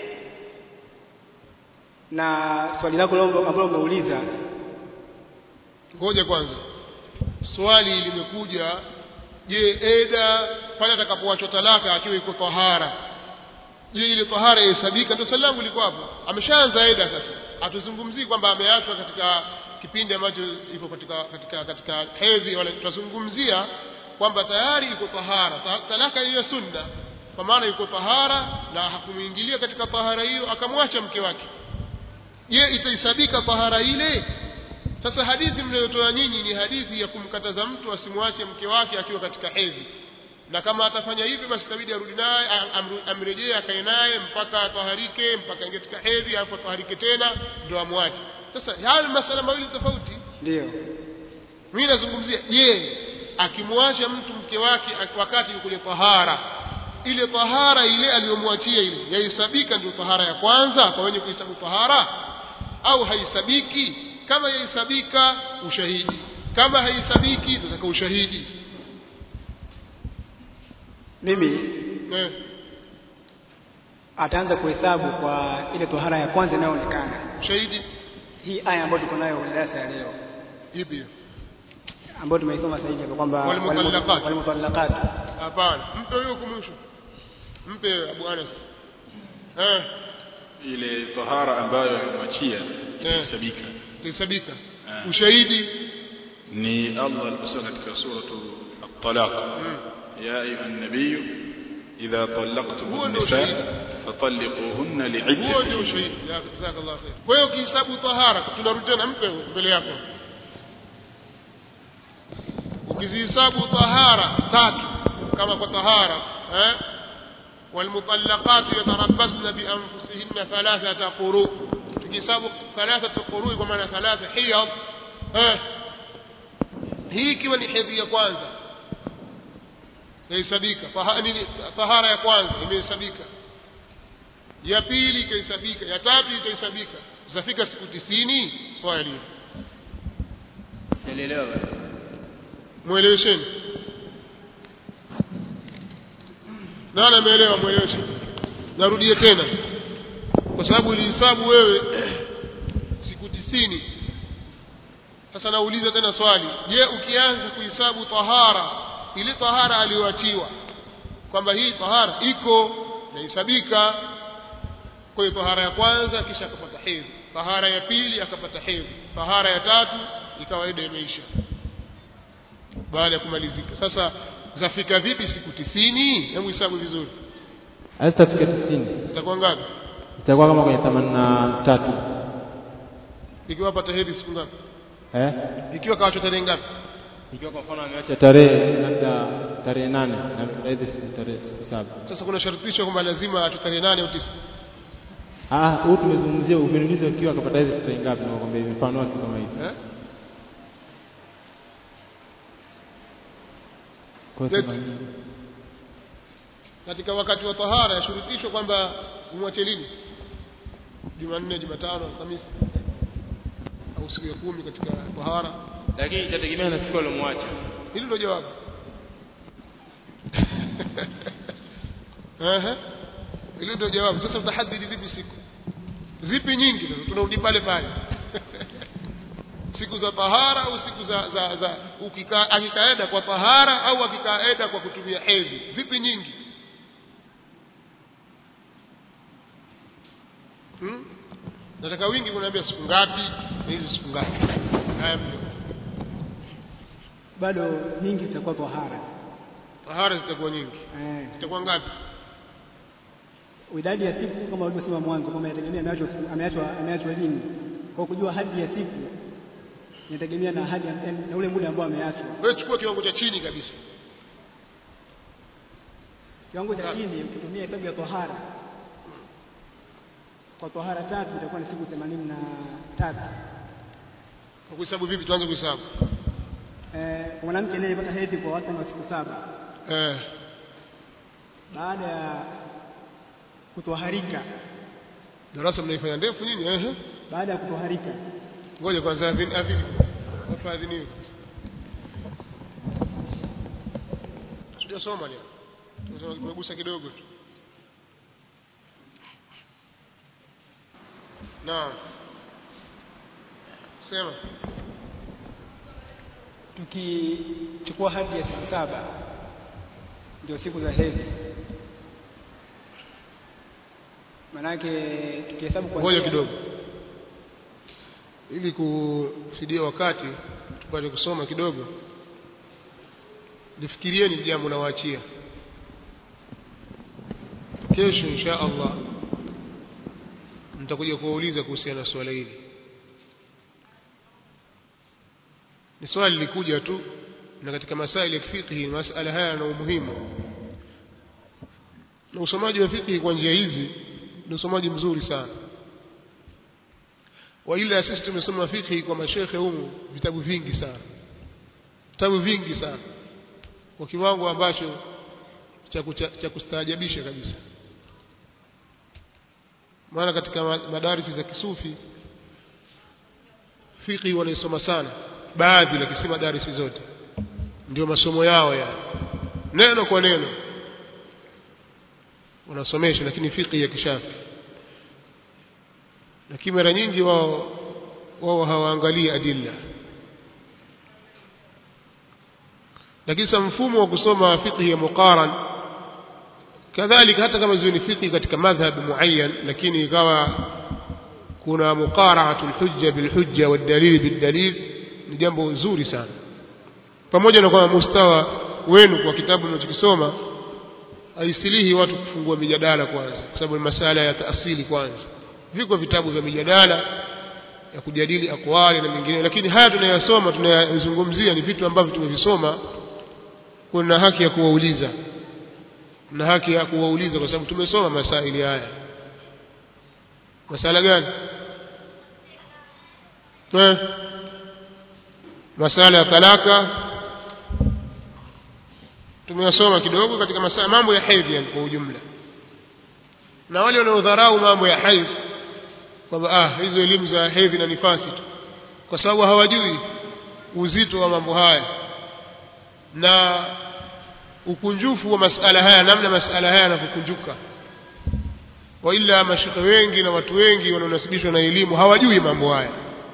na swali lako lo- ambalo umeuliza ngoja kwanza swali limekuja je eda pale atakapoachwa talaka akiwa iko tahara je ile tahara yahesabika ndio swali langu liko hapo ameshaanza eda sasa hatuzungumzii kwamba ameachwa katika kipindi ambacho iko katika katika katika hedhi wala tunazungumzia kwamba tayari iko tahara Ta- talaka hiyo sunna kwa maana yuko tahara na hakumuingilia katika tahara hiyo akamwacha mke wake je itahesabika tahara ile sasa hadithi mnayotoa nyinyi ni hadithi ya kumkataza mtu asimwache mke wake akiwa katika hedhi na kama atafanya hivyo basi itabidi arudi naye am- amru- amrejee akae naye mpaka ataharike mpaka ingie katika hedhi alafu ataharike tena ndio amwache sasa haya ni masala mawili tofauti ndio mimi nazungumzia je akimwacha mtu mke wake ak- wakati yuko kwenye tahara ile tahara ile aliyomwachia ile yahesabika ndio tahara ya kwanza kwa wenye kuhesabu tahara au haisabiki kama yahesabika ushahidi kama haisabiki tunataka ushahidi mimi eh. ataanza kuhesabu kwa ile tohara ya kwanza inayoonekana ushahidi hii aya ambayo tuko nayo kwenye darasa ya leo ipi hiyo? ambayo tumeisoma sasa hivi hapa kwamba Walmutallaqat. walmutallaqat hapana mpe huyo kumwisho mpe abu anas eh ile tahara ambayo amemwachia Eh. inahesabika tahesabika Eh. ushahidi ni Allah aliposema katika suratu at-talaq ya ayuha an-nabiy idha talaqtum Huo ndio an-nisa ushahidi. fatalliquhunna huo ndio li'iddatihinna ushahidi Ya, jazakallah khair kwa hiyo ukihesabu tahara tunarudi tena mpe huyo mbele yako ukizihesabu tahara tatu kama kwa tahara eh والمطلقات يتربصن بأنفسهن ثلاثة قروء تجساب ثلاثة قروء بمعنى ثلاثة حيض eh hii ikiwa ni hedhi ya kwanza yahesabika Taha- nini, tahara ya kwanza imehesabika ya pili ikahesabika ya tatu itahesabika zitafika siku tisini swali Sielewa basi. mwelewesheni nani ameelewa mweleweshe narudie tena kwa sababu ulihesabu wewe siku tisini sasa nauliza tena swali je ukianza kuhesabu tahara ile tahara aliyoachiwa kwamba hii tahara iko nahesabika kwa hiyo tahara ya kwanza kisha akapata hedhi tahara ya pili akapata hedhi tahara ya tatu ikawa ida imeisha baada ya kumalizika sasa zafika vipi siku tisini hebu hesabu vizuri hazitafika tisini zitakuwa ngapi itakuwa kama kwenye themanini na tatu ikiwa pata hedhi siku ngapi eh? ikiwa kawachwa tarehe ngapi ikiwa kwa mfano ameacha tarehe labda tarehe nane na aidha siku tarehe siku saba sasa kuna shartisho kwamba lazima achwe tarehe nane au tisa ah huu tumezungumzia umeniuliza ikiwa akapata hizi tarehe ngapi nakwambia hivi mfano wake kama hivi eh? kwa hiyo Yes. themanini. katika wakati wa tahara yashurutishwa kwamba umwache lini jumanne jumatano alhamisi au siku ya kumi katika tahara lakini itategemea na siku alomwacha hili ndio jawabu Ehe. hilo ndio jawabu sasa utahadidi vipi siku zipi nyingi sasa tunarudi pale pale siku za tahara au siku za za, za ukikaa akikaeda kwa tahara au akikaeda kwa kutumia hedhi zipi nyingi hmm? nataka wingi kuniambia siku ngapi na hizi siku ngapi haya mlio bado nyingi zitakuwa tohara tahara zitakuwa nyingi eh, zitakuwa ngapi idadi ya siku kama ulivyosema mwanzo kwamba inategemea ameachwa ameachwa ameachwa lini kwa kujua hadi ya siku inategemea na hadi ya- na ule muda ambao ameachwa wewe chukua kiwango cha chini kabisa kiwango cha chini ukitumia hesabu ya tohara kwa tohara tatu itakuwa ni siku themanini na tatu kwa kuhesabu vipi tuanze kuhesabu eh, kwa mwanamke anayepata hedhi kwa wastani wa siku saba eh baada ya kutoharika darasa mnaifanya ndefu nyinyi ehe baada ya kutoharika ngoja kwanza adhini adhini watu adhiniwe sijasoma leo tumesoma tumegusa kidogo tu naam sema tukichukua hadi ya siku saba ndio siku za hedhi maanake tukihesabu kwa ngoja kidogo ili kufidia wakati tupate kusoma kidogo lifikirieni jambo nawaachia kesho insha allah nitakuja kuwauliza kuhusiana na swala hili ni swali lilikuja tu na katika masaili ya fiqhi masala haya yana umuhimu na usomaji wa fiqhi kwa njia hizi ni usomaji mzuri sana waila sisi tumesoma fiqhi kwa mashekhe humu vitabu vingi sana vitabu vingi sana kwa kiwango ambacho cha kucha- cha kustaajabisha kabisa maana katika ma- madarisi za kisufi fiqhi wanaisoma sana baadhi lakini si madarisi zote ndio masomo yao ya neno kwa neno wanasomesha lakini fiqhi ya kishafi lakini mara nyingi wao wao hawaangalii adilla lakini sasa mfumo wa kusoma fiqhi ya muqaran kadhalika hata kama ziwe ni fiqhi katika madhhab muayyan lakini ikawa kuna muqara'atu alhujja bilhujja wadalil bildalil ni jambo zuri sana pamoja na kwamba mustawa wenu kwa kitabu mnachokisoma haisilihi watu kufungua mijadala kwanza kwa sababu ni masala ya taasili kwanza viko vitabu vya mijadala ya kujadili akwali na mengine lakini haya tunayasoma tunayazungumzia ni vitu ambavyo tumevisoma kuna haki ya kuwauliza na haki ya kuwauliza kwa sababu tumesoma masaili haya masala gani eh masala ya talaka tumeyasoma kidogo katika masala mambo ya hedhi yani kwa ujumla na wale wanaodharau mambo ya hedhi kwamba ah hizo elimu za hedhi na nifasi tu kwa sababu hawajui uzito wa mambo haya na ukunjufu wa masala haya namna masala haya yanavyokunjuka waila mashekhe wengi na watu wengi wanaonasibishwa na elimu hawajui mambo haya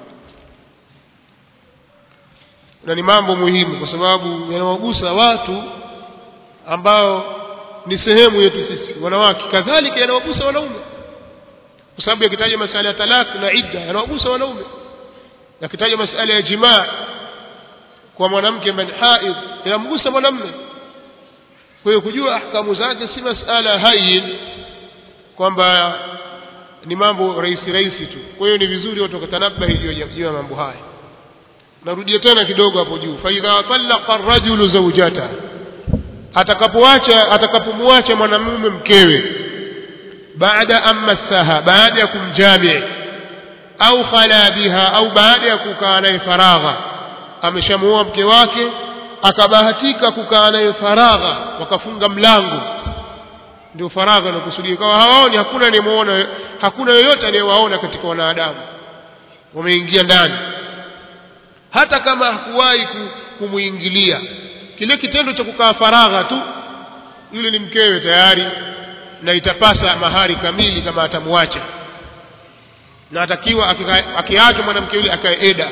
na ni mambo muhimu kwa sababu yanawagusa watu ambao ni sehemu yetu sisi wanawake kadhalika yanawagusa wanaume kwa sababu yakitaja masala ya talak na idda yanawagusa wanaume yakitaja masala ya jimaa kwa mwanamke ambaye ni haidh yanamgusa mwanamume kwa hiyo kujua ahkamu zake si masala hayin kwamba ni mambo rahisi rahisi tu kwa hiyo ni vizuri watu wakatanabahi juu ya- juu ya mambo haya narudia tena kidogo hapo juu fa idha talaqa ar-rajulu zawjata atakapoacha atakapomwacha mwanamume mkewe baada an massaha baada ya kumjami au khala biha au baada ya kukaa naye faragha ameshamuoa mke wake akabahatika kukaa naye faragha wakafunga mlango ndio faragha inakusudia kawa hawaoni hakuna anayemuona hakuna yoyote anayewaona katika wanadamu wameingia ndani hata kama hakuwahi ku- kumuingilia kile kitendo cha kukaa faragha tu yule ni mkewe tayari na itapasa mahari kamili kama atamwacha na atakiwa akika- akiachwa mwanamke yule akae eda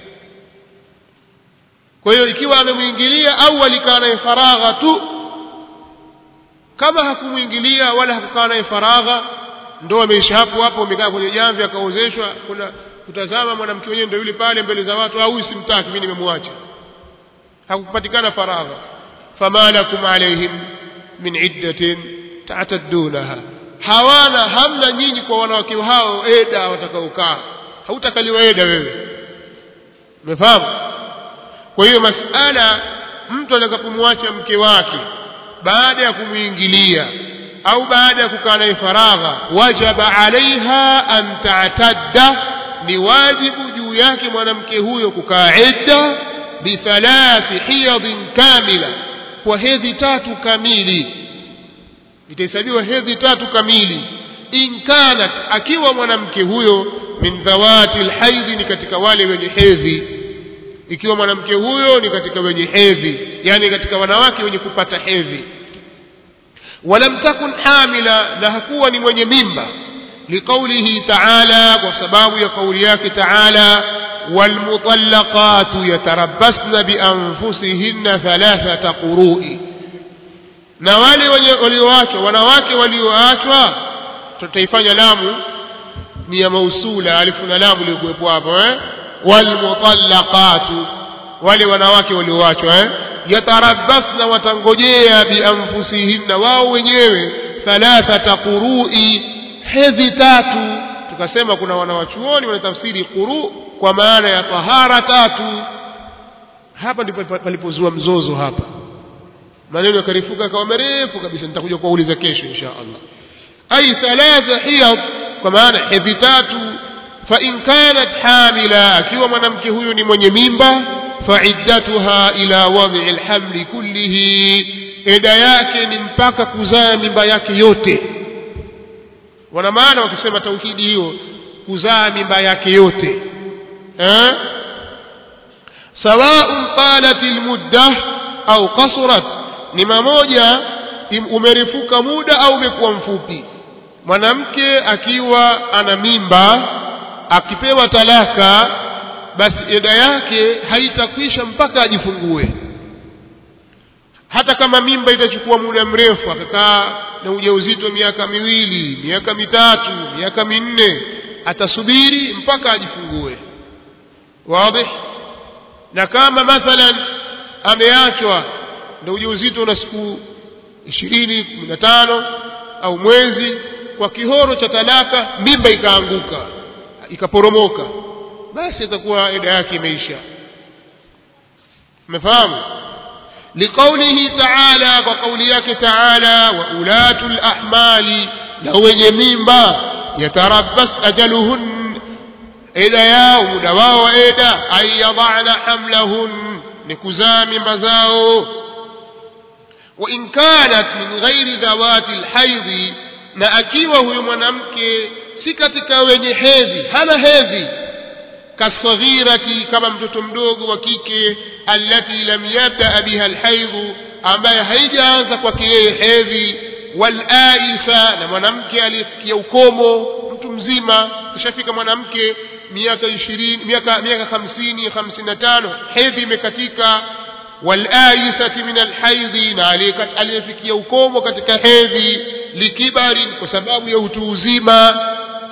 kwa hiyo ikiwa amemwingilia au alikaa naye faragha tu kama hakumwingilia wala hakukaa naye faragha ndo ameisha hapo hapo amekaa kwenye jamvi akaozeshwa kuna kutazama mwanamke mwenyewe ndio yule pale mbele za watu au huyu simtaki mimi nimemwacha hakupatikana faragha fama lakum alaihim min iddatin tataddunaha hawana hamna nyinyi kwa wanawake hao eda watakaokaa hautakaliwa eda wewe umefahamu kwa hiyo masala mtu atakapomwacha mke wake baada ya kumwingilia au baada ya kukaa naye faragha wajaba alaiha an tatadda ni wajibu juu yake mwanamke huyo kukaa idda bithalathi hiyadhin kamila kwa hedhi tatu kamili itahesabiwa hedhi tatu kamili in kanat akiwa mwanamke huyo min dhawati lhaidhi ni katika wale wenye hedhi ikiwa mwanamke huyo ni katika wenye hedhi yani katika wanawake wenye kupata hedhi walam takun hamila na hakuwa ni mwenye mimba liqaulihi taala kwa sababu ya kauli yake taala walmutallaqatu yatarabbasna bianfusihinna thalathata qurui na wale wenye walioachwa wanawake walioachwa tutaifanya lamu ni ya mausula alifu na lamu iliyokuwepo hapo eh walmutallaqatu wale wanawake walioachwa eh yatarabbasna watangojea bianfusihinna wao wenyewe thalathata qurui hedhi tatu tukasema kuna wanawachuoni wanatafsiri quru kwa maana ya tahara tatu hapa ndipo palipozua mzozo hapa maneno yakarifuka akawa marefu kabisa nitakuja kuwauliza kesho insha allah ay thalatha hiyad kwa maana hedhi tatu fa in kanat hamila akiwa mwanamke huyu ni mwenye mimba faiddatuha ila wad'i alhamli kullihi eda yake ni mpaka kuzaa mimba yake yote wana maana wakisema tauhidi hiyo kuzaa mimba yake yote eh سواء طالت المدة أو قصرت ni mamoja umerefuka muda au umekuwa mfupi mwanamke akiwa ana mimba akipewa talaka basi eda yake haitakwisha mpaka ajifungue hata kama mimba itachukua muda mrefu akakaa na ujauzito miaka miwili miaka mitatu miaka minne atasubiri mpaka ajifungue wazi na kama mathalan ameachwa ndio ujauzito una siku ishirini kumi na tano au mwezi kwa kihoro cha talaka mimba ikaanguka ikaporomoka basi itakuwa eda yake imeisha umefahamu liqaulihi taala kwa kauli yake taala wa ulatu lahmali na wenye mimba yatarabbas ajaluhun eda yao muda wao wa eda an yadana hamlahun ni kuzaa mimba zao وإن كانت من غير ذوات الحيض na akiwa huyu mwanamke si katika wenye hedhi hana hedhi kasaghirati kama mtoto mdogo wa kike allati lam yabda biha alhaidhu ambaye haijaanza kwake yeye hedhi walaisa na mwanamke aliyefikia ukomo mtu mzima kishafika mwanamke miaka ishirini miaka miaka hamsini hamsini na tano hedhi imekatika walaisati min alhaidhi na aliyefikia ukomo katika hedhi likibari kwa sababu ya utu uzima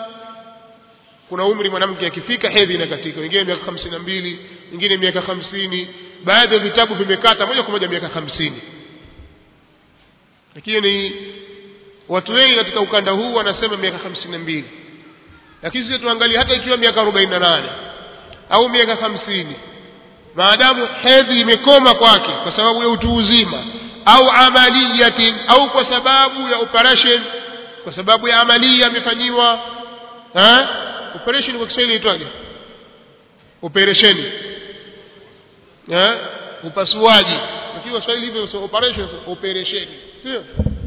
kuna umri mwanamke akifika hedhi inakatika wengine miaka hamsini na mbili wengine miaka hamsini baadhi ya vitabu vimekata moja kwa moja miaka hamsini lakini ni watu wengi katika ukanda huu wanasema miaka hamsini na mbili lakini sisi tuangalie hata ikiwa miaka arobaini na nane au miaka hamsini maadamu hedhi imekoma kwake kwa sababu ya utu uzima au amaliyatin au kwa sababu ya operation kwa sababu ya amalia amefanyiwa operation kwa Kiswahili itwaje operation eh upasuaji ikiwa Kiswahili hivyo so operation so operation sio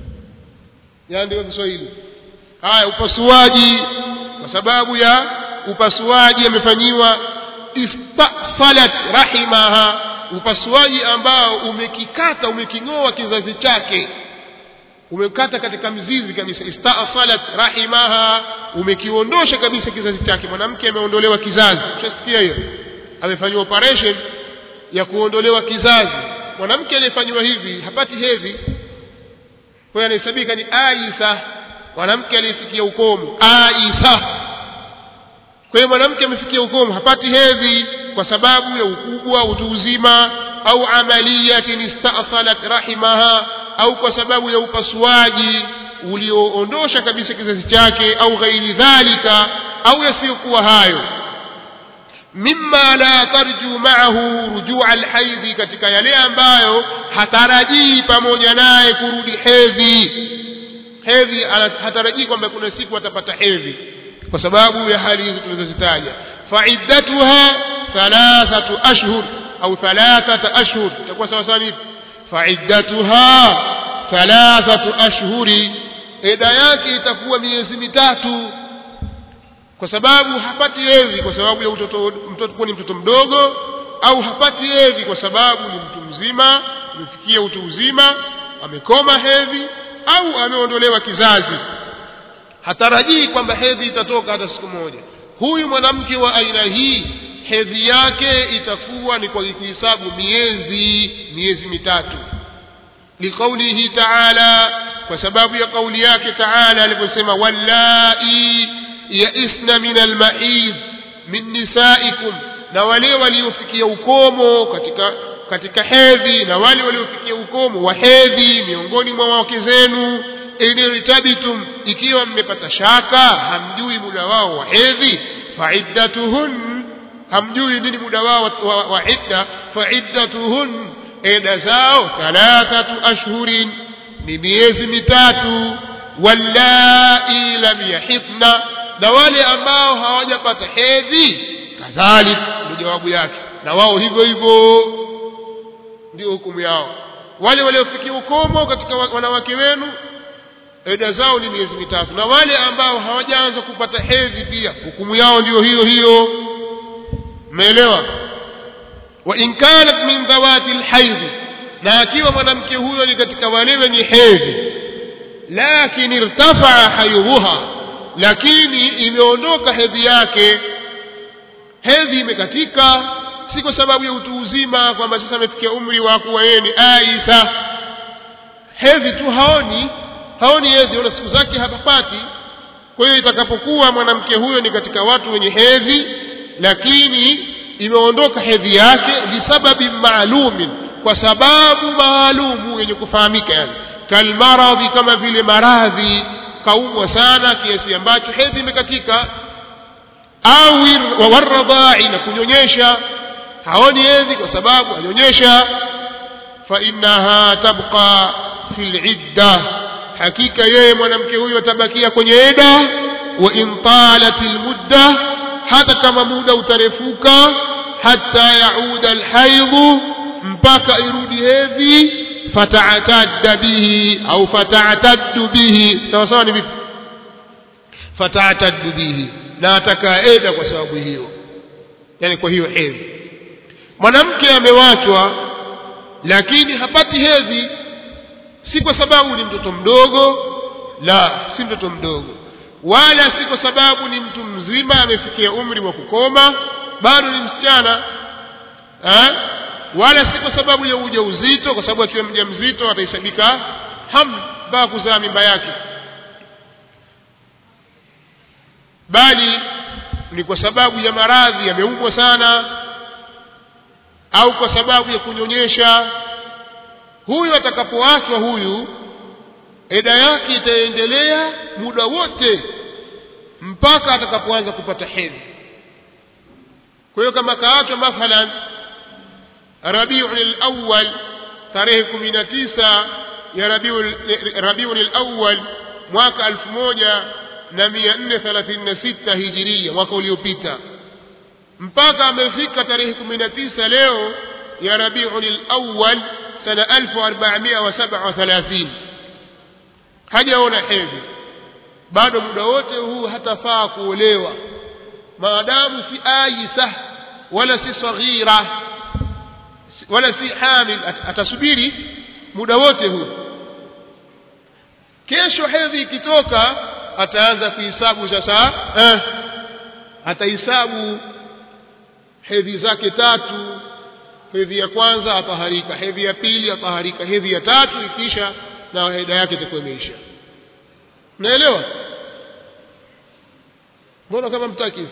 yaani kwa Kiswahili haya upasuaji kwa sababu ya upasuaji amefanyiwa istasalat rahimaha upasuaji ambao umekikata umeking'oa kizazi chake umekata katika mzizi kabisa istasalat rahimaha umekiondosha kabisa kizazi chake mwanamke ameondolewa kizazi ushasikia hiyo amefanyiwa operation ya kuondolewa kizazi mwanamke aliyefanyiwa hivi hapati hedhi kwa hiyo anahesabika ni aisa mwanamke aliyefikia ukomo aisa kwa hiyo mwanamke amefikia ukomo hapati hedhi kwa sababu ya ukubwa utu uzima au amaliyatin istasalat rahimaha au kwa sababu ya upasuaji ulioondosha kabisa kizazi chake au ghairi dhalika au yasiyokuwa hayo mimma la tarju maahu rujua alhaidhi katika yale ambayo hatarajii pamoja naye kurudi hedhi hedhi hatarajii kwamba kuna siku atapata hedhi kwa sababu ya hali hizi tulizozitaja faiddatuha thalathatu ashhur au thalathata ashhur itakuwa sawa sawa ni faiddatuha thalathatu ashhuri eda yake itakuwa miezi mitatu kwa sababu hapati hedhi kwa sababu ya utoto mtoto kuwa ni mtoto mdogo au hapati hedhi kwa sababu ni mtu mzima amefikia utu uzima amekoma hedhi au ameondolewa kizazi hatarajii kwamba hedhi itatoka hata siku moja huyu mwanamke wa aina hii hedhi yake itakuwa ni kwa kuhesabu miezi miezi mitatu liqaulihi taala kwa sababu ya kauli yake taala aliposema wallai yaisna min almaid min nisaikum na wale waliofikia ukomo katika katika hedhi na wale waliofikia ukomo wa hedhi miongoni mwa wake zenu inirtabitum ikiwa mmepata shaka hamjui muda wao wa hedhi faiddatuhun hamjui nini muda wao wa, wa, wa idda faiddatuhun eda zao thalathatu ashhurin ni miezi mitatu wallai lam yahidna na wale ambao hawajapata hedhi kadhalik ndio jawabu yake na wao hivyo hivyo ndio hukumu yao wale waliofikia ukomo katika wanawake wenu eda zao ni miezi mitatu na wale ambao hawajaanza kupata hedhi pia hukumu yao ndio hiyo hiyo umeelewa wa in kanat min dhawati lhaidhi na akiwa mwanamke huyo ni katika wale wenye hedhi lakin irtafaa haidhuha lakini imeondoka hedhi yake hedhi imekatika si kwa sababu ya utu uzima kwamba sasa amefikia umri wa kuwa yeye ni aisa hedhi tu haoni haoni hedhi ona siku zake hapapati kwa hiyo itakapokuwa mwanamke huyo ni katika watu wenye hedhi lakini imeondoka hedhi yake lisababi maalumin kwa sababu maalumu yenye kufahamika yani kalmaradhi kama vile maradhi kaumwa sana kiasi ambacho hedhi imekatika au waradhai na kunyonyesha haoni hedhi kwa sababu anyonyesha fainaha tabqa fi lidda hakika yeye mwanamke huyo atabakia kwenye eda wa in talat lmudda hata kama muda utarefuka hata yauda alhaidhu mpaka irudi hedhi fataatadda bihi au fataataddu bihi sawa sawa ni vipi fataataddu bihi na atakaa eda kwa sababu hiyo yani kwa hiyo hedhi mwanamke amewachwa lakini hapati hedhi si kwa sababu ni mtoto mdogo la si mtoto mdogo wala si kwa sababu ni mtu mzima amefikia umri wa kukoma bado ni msichana ha? wala si kwa sababu ya uja uzito kwa sababu akiwa mja mzito atahesabika ham mpaka kuzaa mimba yake bali ni kwa sababu ya maradhi yameumwa sana au kwa sababu ya kunyonyesha huyu atakapoachwa huyu eda yake itaendelea muda wote mpaka atakapoanza kupata hedhi kwa hiyo kama kaachwa mathalan rabiun lawal tarehe kumi na tisa ya rabiun lawal mwaka elfu moja na mia nne thelathini na sita hijiria mwaka uliopita mpaka amefika tarehe kumi na tisa leo ya rabiun lawal sana elfu arbamia wa saba wa thalathini hajaona hedhi bado muda wote huu hatafaa kuolewa maadamu si aisa wala si saghira wala si hamil atasubiri muda wote huu kesho hedhi ikitoka ataanza kuhesabu sasa eh, atahesabu hedhi zake tatu hedhi ya kwanza ataharika hedhi ya pili ataharika hedhi ya tatu ikisha na heda yake itakuwa imeisha naelewa mbona kama mtaki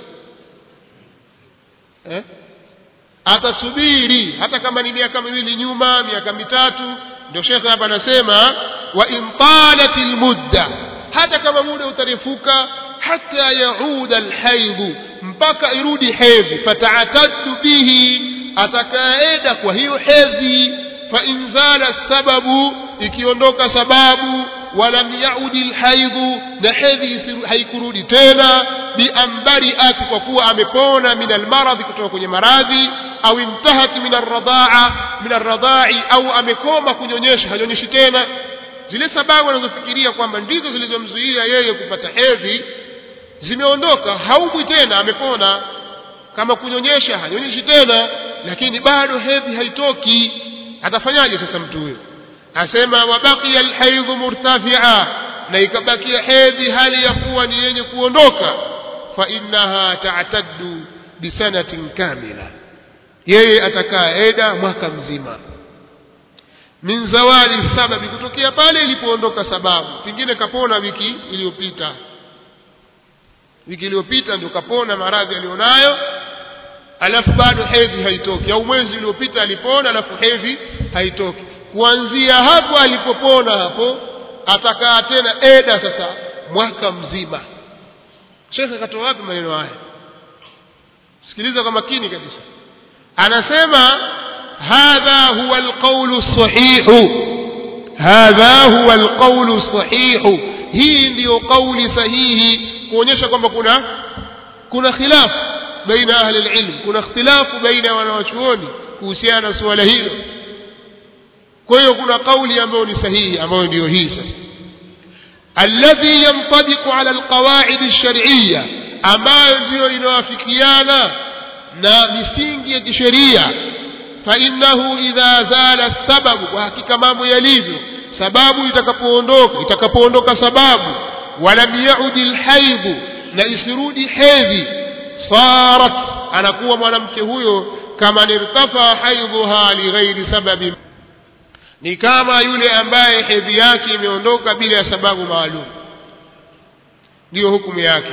eh? atasubiri hata kama ni miaka miwili nyuma miaka mitatu ndio shekhe hapa anasema wa in talat lmudda hata kama muda utarefuka hata yauda alhaidhu mpaka irudi hedhi fataatadtu bihi atakaeda kwa hiyo hedhi fain zala sababu ikiondoka sababu walam yaudi lhaidhu na hedhi haikurudi tena biambariat kwa kuwa amepona min almaradhi kutoka kwenye maradhi au intahat min arradaa min arradai au amekoma kunyonyesha hanyonyeshi tena zile sababu anazofikiria kwamba ndizo zilizomzuia yeye kupata hedhi zimeondoka haumwi tena amepona kama kunyonyesha hanyonyeshi tena lakini bado hedhi haitoki atafanyaje sasa mtu huyo asema wabaqiya alhaidhu murtafia na ikabakia hedhi hali ya kuwa ni yenye kuondoka fainaha tataddu bisanatin kamila yeye atakaa eda mwaka mzima min zawali sababi kutokea pale ilipoondoka sababu pengine kapona wiki iliyopita wiki iliyopita ndio kapona maradhi aliyonayo alafu bado hedhi haitoki au mwezi uliopita alipona alafu hedhi haitoki kuanzia hapo alipopona hapo atakaa tena eda sasa mwaka mzima shekhe katoa wapi maneno haya sikiliza kwa makini kabisa anasema hadha huwa alqawlu sahihu hadha huwa alqawlu sahihu hii ndiyo kauli sahihi kuonyesha kwamba kuna kuna khilafu baina ahli alilm kuna ikhtilafu baina ya wanawachuoni kuhusiana na suala hilo kwa hiyo kuna kauli ambayo ni sahihi ambayo ndiyo hii sasa alladhi yantabiqu ala alqawaid alshar'iyya ambayo ndiyo inawafikiana na misingi ya kisheria fainnahu idha zala sababu kwa hakika mambo yalivyo sababu itakapoondoka itakapoondoka sababu walam yaudi lhaidhu na isirudi hedhi sarat anakuwa mwanamke huyo kama nirtafa haidhuha lighairi sababin ni kama yule ambaye hedhi yake imeondoka bila ya sababu maalum ndiyo hukumu yake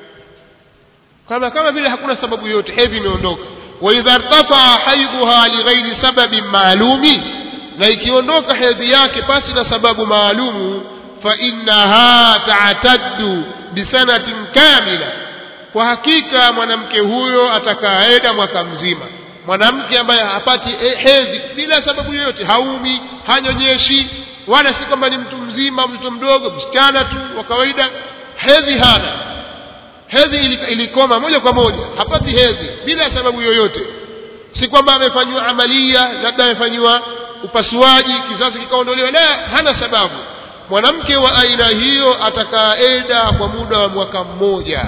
kama kama vile hakuna sababu yote hedhi imeondoka waidha irtafaa haidhuha lighairi sababin maalumi na ikiondoka hedhi yake pasi na sababu maalumu fainnaha tataddu bisanatin kamila kwa hakika mwanamke huyo atakaeda mwaka mzima mwanamke ambaye hapati hedhi bila sababu yoyote haumi hanyonyeshi wala si kwamba ni mtu mzima mtoto mdogo msichana tu wa kawaida hedhi hana hedhi ilikoma moja kwa moja hapati hedhi bila sababu yoyote si kwamba amefanyiwa amalia labda amefanyiwa upasuaji kizazi kikaondolewa la hana sababu mwanamke wa aina hiyo atakaa eda kwa muda wa mwaka mmoja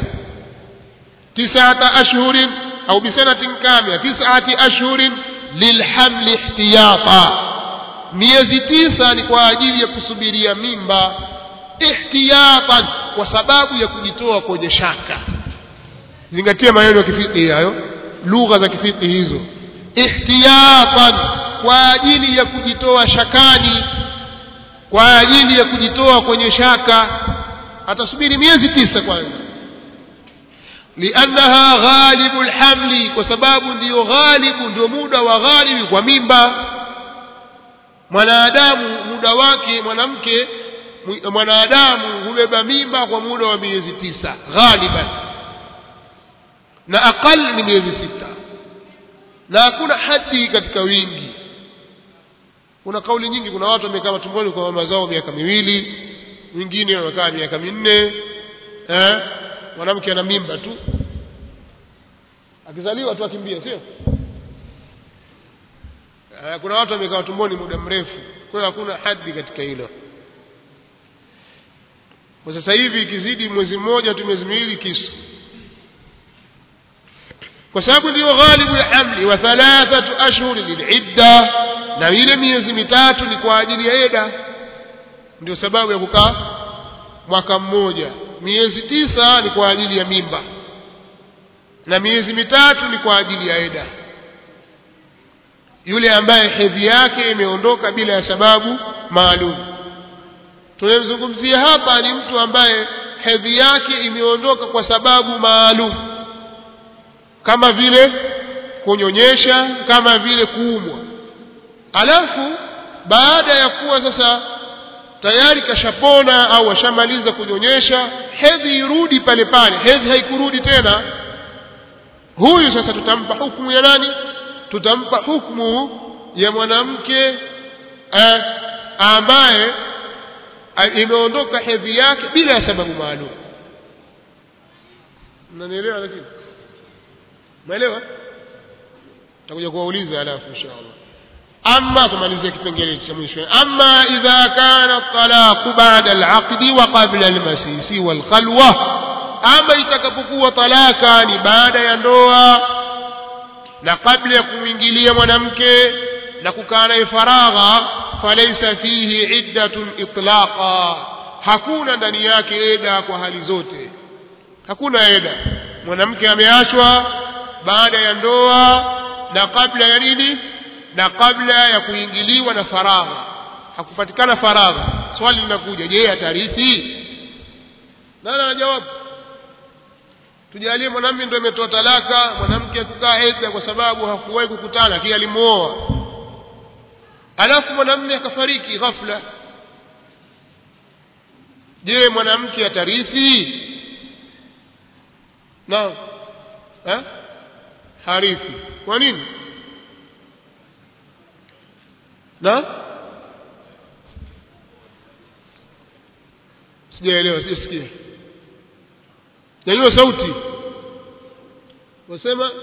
tisata ashhurin au bisanatin kamila tisati ashhurin lilhamli ihtiyata miezi tisa ni kwa ajili ya kusubiria mimba ihtiyatan kwa sababu ya kujitoa kwenye shaka zingatia maneno ya kifiki hayo lugha za kifiki hizo ihtiyatan kwa ajili ya kujitoa shakani kwa ajili ya kujitoa kwenye shaka atasubiri miezi tisa kwanza liannaha ghalibu lhamli kwa sababu ndiyo ghalibu ndio muda wa ghalibi kwa mimba mwanadamu muda wake mwanamke mwanadamu hubeba mimba kwa muda wa miezi tisa ghaliban na aqal ni miezi sita na hakuna hadi katika wingi kuna kauli nyingi kuna watu wamekaa matumboni kwa mama zao miaka miwili wengine wamekaa miaka minne eh? mwanamke ana mimba tu akizaliwa tu akimbia sio eh, kuna watu wamekaa tumboni muda mrefu kwa hiyo hakuna hadi katika hilo kwa sasa hivi ikizidi mwezi mmoja tu miezi miwili kisu kwa sababu ndiyo ghalibu ya hamli wa thalathatu ashhuri lilidda na ile miezi mitatu ni kwa ajili ya eda ndio sababu ya kukaa mwaka mmoja miezi tisa ni kwa ajili ya mimba na miezi mitatu ni kwa ajili ya eda yule ambaye hedhi yake imeondoka bila ya sababu maalum tunayemzungumzia hapa ni mtu ambaye hedhi yake imeondoka kwa sababu maalum kama vile kunyonyesha kama vile kuumwa alafu baada ya kuwa sasa tayari kashapona au ashamaliza kunyonyesha hedhi irudi pale pale hedhi haikurudi tena huyu sasa tutampa hukumu ya nani tutampa hukumu ya mwanamke eh, ambaye imeondoka hedhi yake bila ya sababu maalum mnanielewa lakini umeelewa takuja kuwauliza alafu inshallah ama kumalizia kipengele cha mwisho ama idha kana talaqu ba'da al-aqdi wa qabla al-masisi wal-khalwa ama itakapokuwa talaka ni baada ya ndoa na kabla ya kumwingilia mwanamke na kukaa naye faragha falaysa fihi iddatun itlaqa hakuna ndani yake eda kwa hali zote hakuna eda mwanamke ameachwa baada ya ndoa na kabla ya nini na kabla ya kuingiliwa na faragha hakupatikana faragha swali linakuja je atarithi nani anajawabu tujalie mwanamume ndio ametoa talaka mwanamke akukaa edha kwa sababu hakuwahi kukutana lakini alimuoa alafu mwanamume akafariki ghafla je mwanamke atarithi naam eh harithi kwa nini na sijaelewa sijasikia nyanyua sauti wasema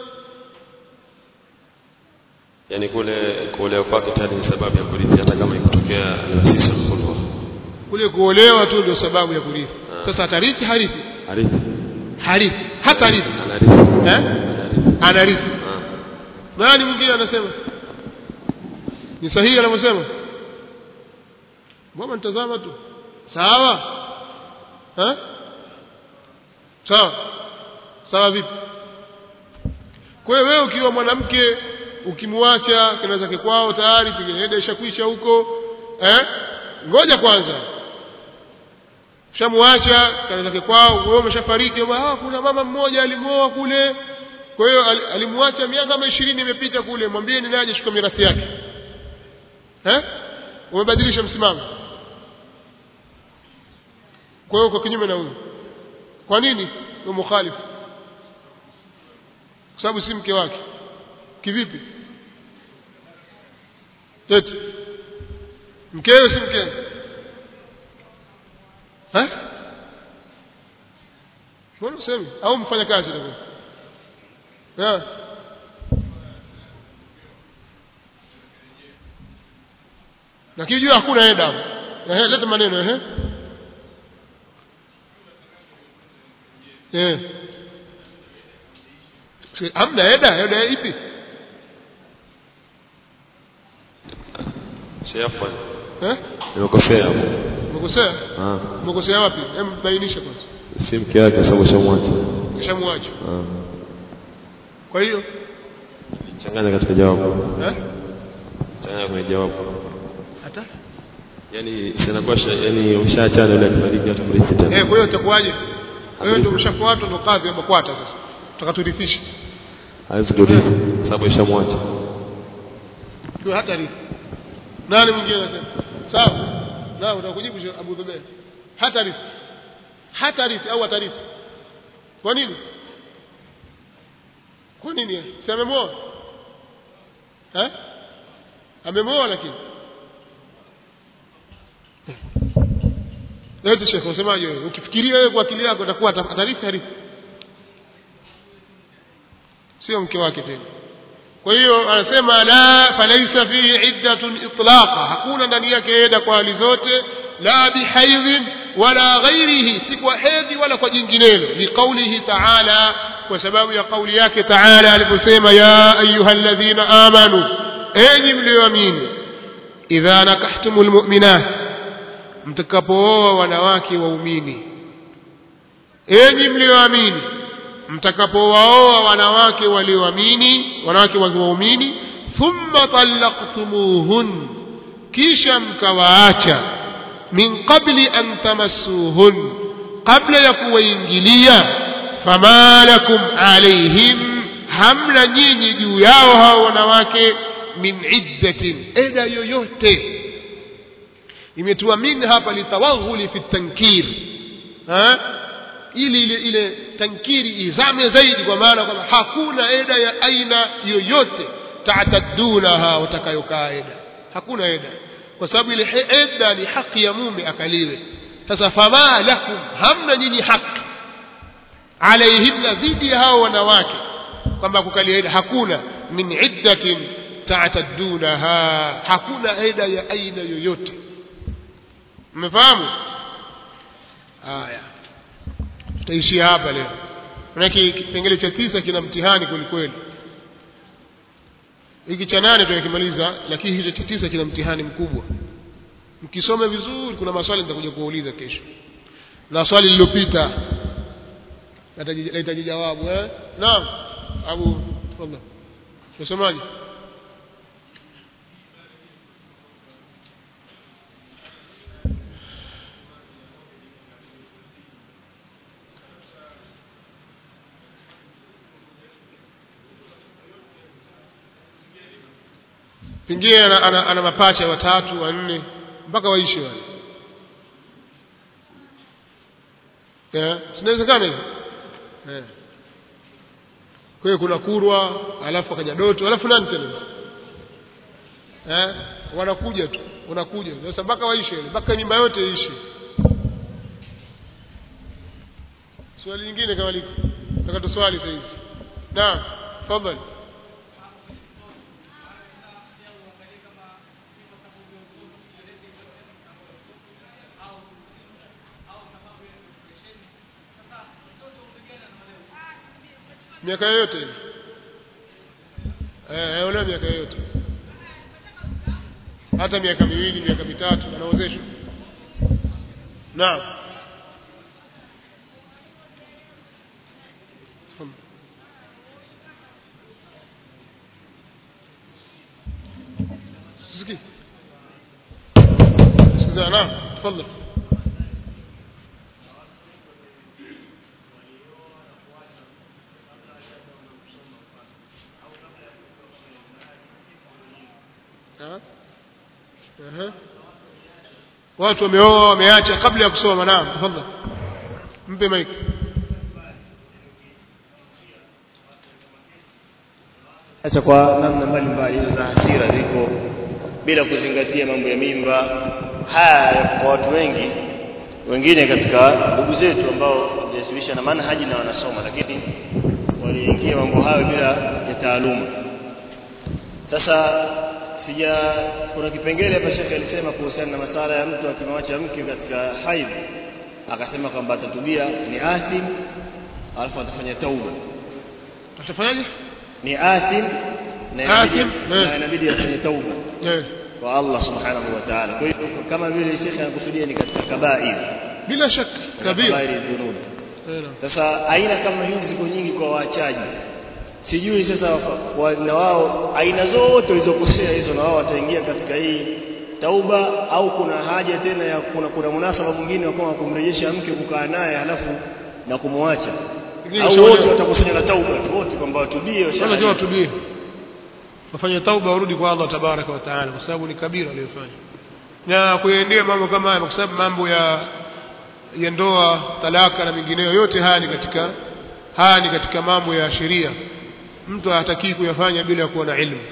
yani kule kuolewa kwake tayari ni sababu ya kurithi hata kama ikitokea niwasisi mkulwa kule kuolewa tu ndio sababu ya kurithi sasa atarithi harithi arithi harithi hata harithi anarithi eh anarithi anarithi Ah. nani mwingine anasema ni sahihi anavyosema mbona nitazama tu sawa eh sawa sawa vipi kwa hiyo wewe ukiwa mwanamke ukimwacha kina zake kwao tayari pengine eda ishakwisha huko eh ngoja kwanza shamwacha kana zake kwao wewe umeshafariki ah kuna mama mmoja alimuoa kule kwa hiyo al- alimwacha miaka kama 20 imepita kule mwambie ni naje chukua mirathi yake eh umebadilisha msimamo kwa hiyo uko kinyume na huyo kwa nini ni mukhalifu kwa sababu si mke wake kivipi eti mkeo si mkeo eh mbona usemi au mfanya kazi ndio yeah. lakini jua hakuna eda ehe leta maneno ehe eh Si- hamna eda eda ipi sheafwa eh nimekosea hapo umekosea Ah. umekosea wapi hem bainisha kwanza si mke wake sababu shamwacha kishamwacha Ah. kwa hiyo changanya katika jawabu eh changanya kwenye jawabu hata yani sinakuwa yani ushaachana yule akifariki hata mrithi tena eh kwa hiyo itakuwaje wewe ndio umeshafuatwa ndo kadhi ama kwata sasa tutakaturifisha hawezi kurithi sababu ishamwacha kwa hata rithi nani mwingine anasema sawa na utakujibu Sheikh Abu Dhubair hata rithi hata rithi au atarithi kwa nini kwa nini si amemwoa eh amemwoa lakini Eti Sheikh unasemaje wewe ukifikiria wewe kwa akili yako utakuwa ata- atarithi harithi sio mke wake tena kwa hiyo anasema la falaisa fihi iddatun itlaqa hakuna ndani yake eda kwa hali zote la bihaidhin wala ghairihi si kwa hedhi wala kwa jinginelo liqaulihi taala kwa sababu ya kauli yake taala aliposema ya ayuha alladhina amanu enyi mlioamini idha nakahtumu lmuminat mtakapooa wanawake waumini enyi mlioamini mtakapowaoa wanawake walioamini wanawake waumini thumma talaqtumuhun kisha mkawaacha min qabli an tamassuhun kabla ya kuwaingilia fama lakum alaihim hamna nyinyi juu yao hao wanawake min iddatin eda yoyote imetua min hapa litawaghuli fi tankir ha? ili ile ile tankiri izame zaidi kwa maana kwamba hakuna eda ya aina yoyote taataddunaha watakayokaa eda hakuna eda kwa sababu ile he- eda ni haki ya mume akaliwe sasa fama lakum hamna nyinyi haki alaihinna dhidi ya hao wanawake kwamba kukalia eda hakuna min iddatin taataddunaha hakuna eda ya aina yoyote mmefahamu haya tutaishia hapa leo manake kipengele cha tisa kina mtihani kwelikweli hiki cha nane tunakimaliza lakini hicho cha tisa kina mtihani mkubwa mkisome vizuri kuna maswali nitakuja kuuliza kesho na swali lililopita nahitaji nahitaji jawabu eh naam abu tafadhali unasemaje pengine ana, ana, ana mapacha watatu wanne mpaka waishe wale Eh, sinawezekana hivyo Eh. kwa hiyo kuna kurwa alafu akaja doto alafu nani tena eh wanakuja tu wanakuja sasa mpaka waishe ile mpaka nyumba yote iishe swali lingine kama liko nataka tuswali sasa hizi naam tafadhali miaka yoyote ile eh aolewa miaka yoyote hata miaka miwili miaka mitatu anaozeshwa naam سيسكي سيسكي نعم تفضل ها اها watu wameoa wameacha kabla ya kusoma naam tafadhali mpe mike Sasa kwa namna mbalimbali hizo za hasira ziko bila kuzingatia mambo ya mimba. Haya kwa watu wengi, wengine katika ndugu zetu ambao wajihusisha na manhaji na wanasoma, lakini waliingia mambo hayo bila ya taaluma. Sasa sija, kuna kipengele hapa Shekhe alisema kuhusiana na masala ya mtu akimwacha mke katika haidh, akasema kwamba atatubia ni athim, alafu atafanya tauba utafanyaje ni athim na inabidi- Athim, na eh. inabidi afanye tauba eh kwa Allah subhanahu wa ta'ala. Kwa hiyo kama vile Sheikh anakusudia ni katika kabair bila shaka kabisa kabair dhunub. eh naam Sasa aina kama hizi ziko nyingi kwa waachaji. Sijui sasa wafa- wa- na wao aina zote walizokosea hizo na wao wataingia katika hii tauba au kuna haja tena ya kuna kuna munasaba mwingine wa kama kumrejesha mke kukaa naye halafu na kumwacha Pengine au shauri- wote watakusanya na tauba tu, wote kwamba watubie wala washauri. jua watubie wafanye tauba warudi kwa Allah tabaraka wa taala kwa sababu ni kabira aliyofanya na kuendea mambo kama haya kwa sababu mambo ya ya ndoa talaka na mengineyo yote haya ni katika haya ni katika mambo ya sheria mtu hatakii kuyafanya bila ya kuwa na ilmu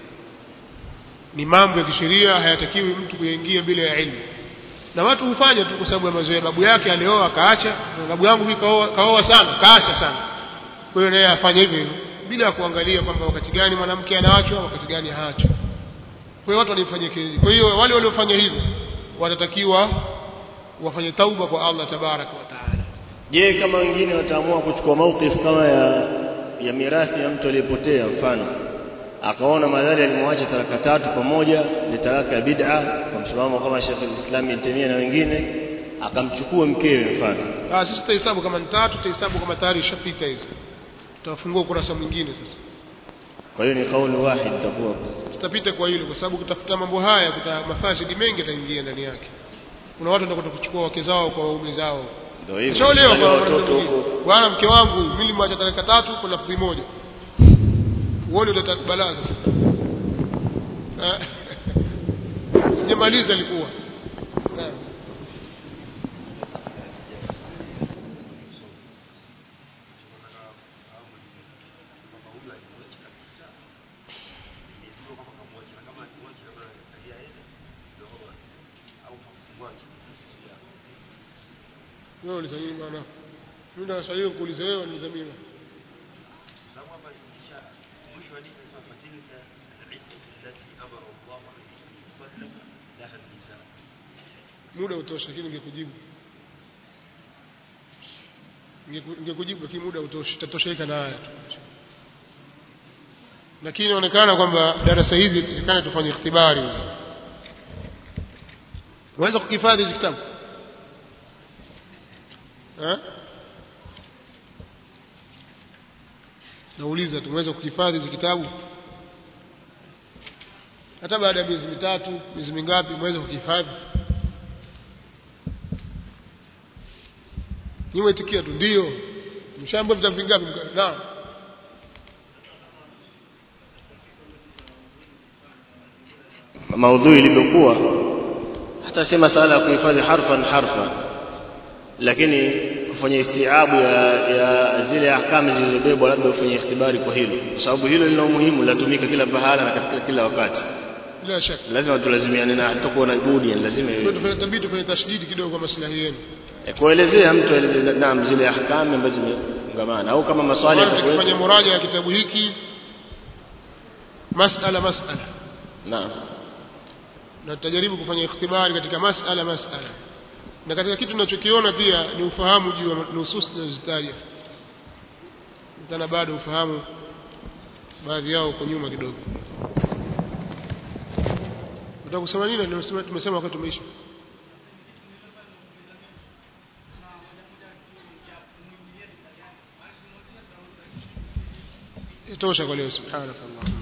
ni mambo ya kisheria hayatakiwi mtu kuyaingia bila ya ilmu na watu hufanya tu kwa sababu ya mazoea babu yake alioa akaacha na babu yangu mimi kaoa kaoa sana kaacha sana kwa hiyo naye afanye hivyo hivyo bila ya kuangalia kwamba wakati gani mwanamke anaachwa wakati gani haachwa kwa hiyo watu walifanya hivi kwa hiyo wale waliofanya hivyo watatakiwa wafanye tauba kwa Allah tabaraka wa taala Je, kama wengine wataamua kuchukua mauqif kama ya ya mirathi ya mtu aliyepotea mfano akaona madhali alimwacha talaka tatu pamoja ni talaka ya bid'a kwa msimamo kama Sheikh al-Islam Ibn Taymiyyah na wengine akamchukua mkewe mfano ah sisi tutahesabu kama ni tatu tutahesabu kama tayari ishapita hizo tutafungua ukurasa mwingine sasa kwa hiyo ni kauli wahid itakuwa tutapita kwa hilo kwa sababu kutafuta mambo haya kuta mafasidi mengi yataingia ndani yake kuna watu watakwenda kuchukua wake zao kwa waume zao ndio hivyo Nishaolewa Wale kwa watoto mwanamke huko mwingine. bwana mke wangu mimi nilimwacha talaka tatu kwa lafzi moja uone utatakbalaa sasa Eh. sijamaliza alikuwa Naam. wewe uliza nini maana mimi ndo swali kuuliza wewe uliza mimi muda utosha lakini ningekujibu Ningeku- ningekujibu lakini muda utoshi tatoshaika na haya tu lakini inaonekana kwamba darasa hizi tutakana tufanye ikhtibari hizi unaweza kukihifadhi hizi kitabu eh nauliza tumeweza kukihifadhi hizi kitabu hata baada ya miezi mitatu miezi mingapi mweza kukihifadhi nimeitikia tu ndio mshaambia vitabu vingapi Mka- naam maudhui ilivyokuwa hata sema sala ya kuhifadhi harfan harfa lakini kufanya istiabu ya, ya zile ahkamu zilizobebwa labda ufanye ikhtibari kwa hilo kwa sababu hilo lina umuhimu linatumika kila pahala na katika kila wakati bila shaka lazima tulazimiane na hatakuwa na budi yani lazima Kwa iwe tufanye tabidi tufanye tashdidi kidogo kwa maslahi yenu E, kuelezea mtu aeleze naam zile ahkamu ambazo zimefungamana au kama maswali Kwanza yatakuwepo tukifanya muraja ya kitabu hiki masala masala naam na tutajaribu kufanya ikhtibari katika masala masala na katika kitu tunachokiona pia ni ufahamu juu ya nusus tunazozitaja tena bado ufahamu baadhi yao uko nyuma kidogo nataka kusema nini Tumesema- tumesema wakati tumeisha itosha kwa leo subhanakallah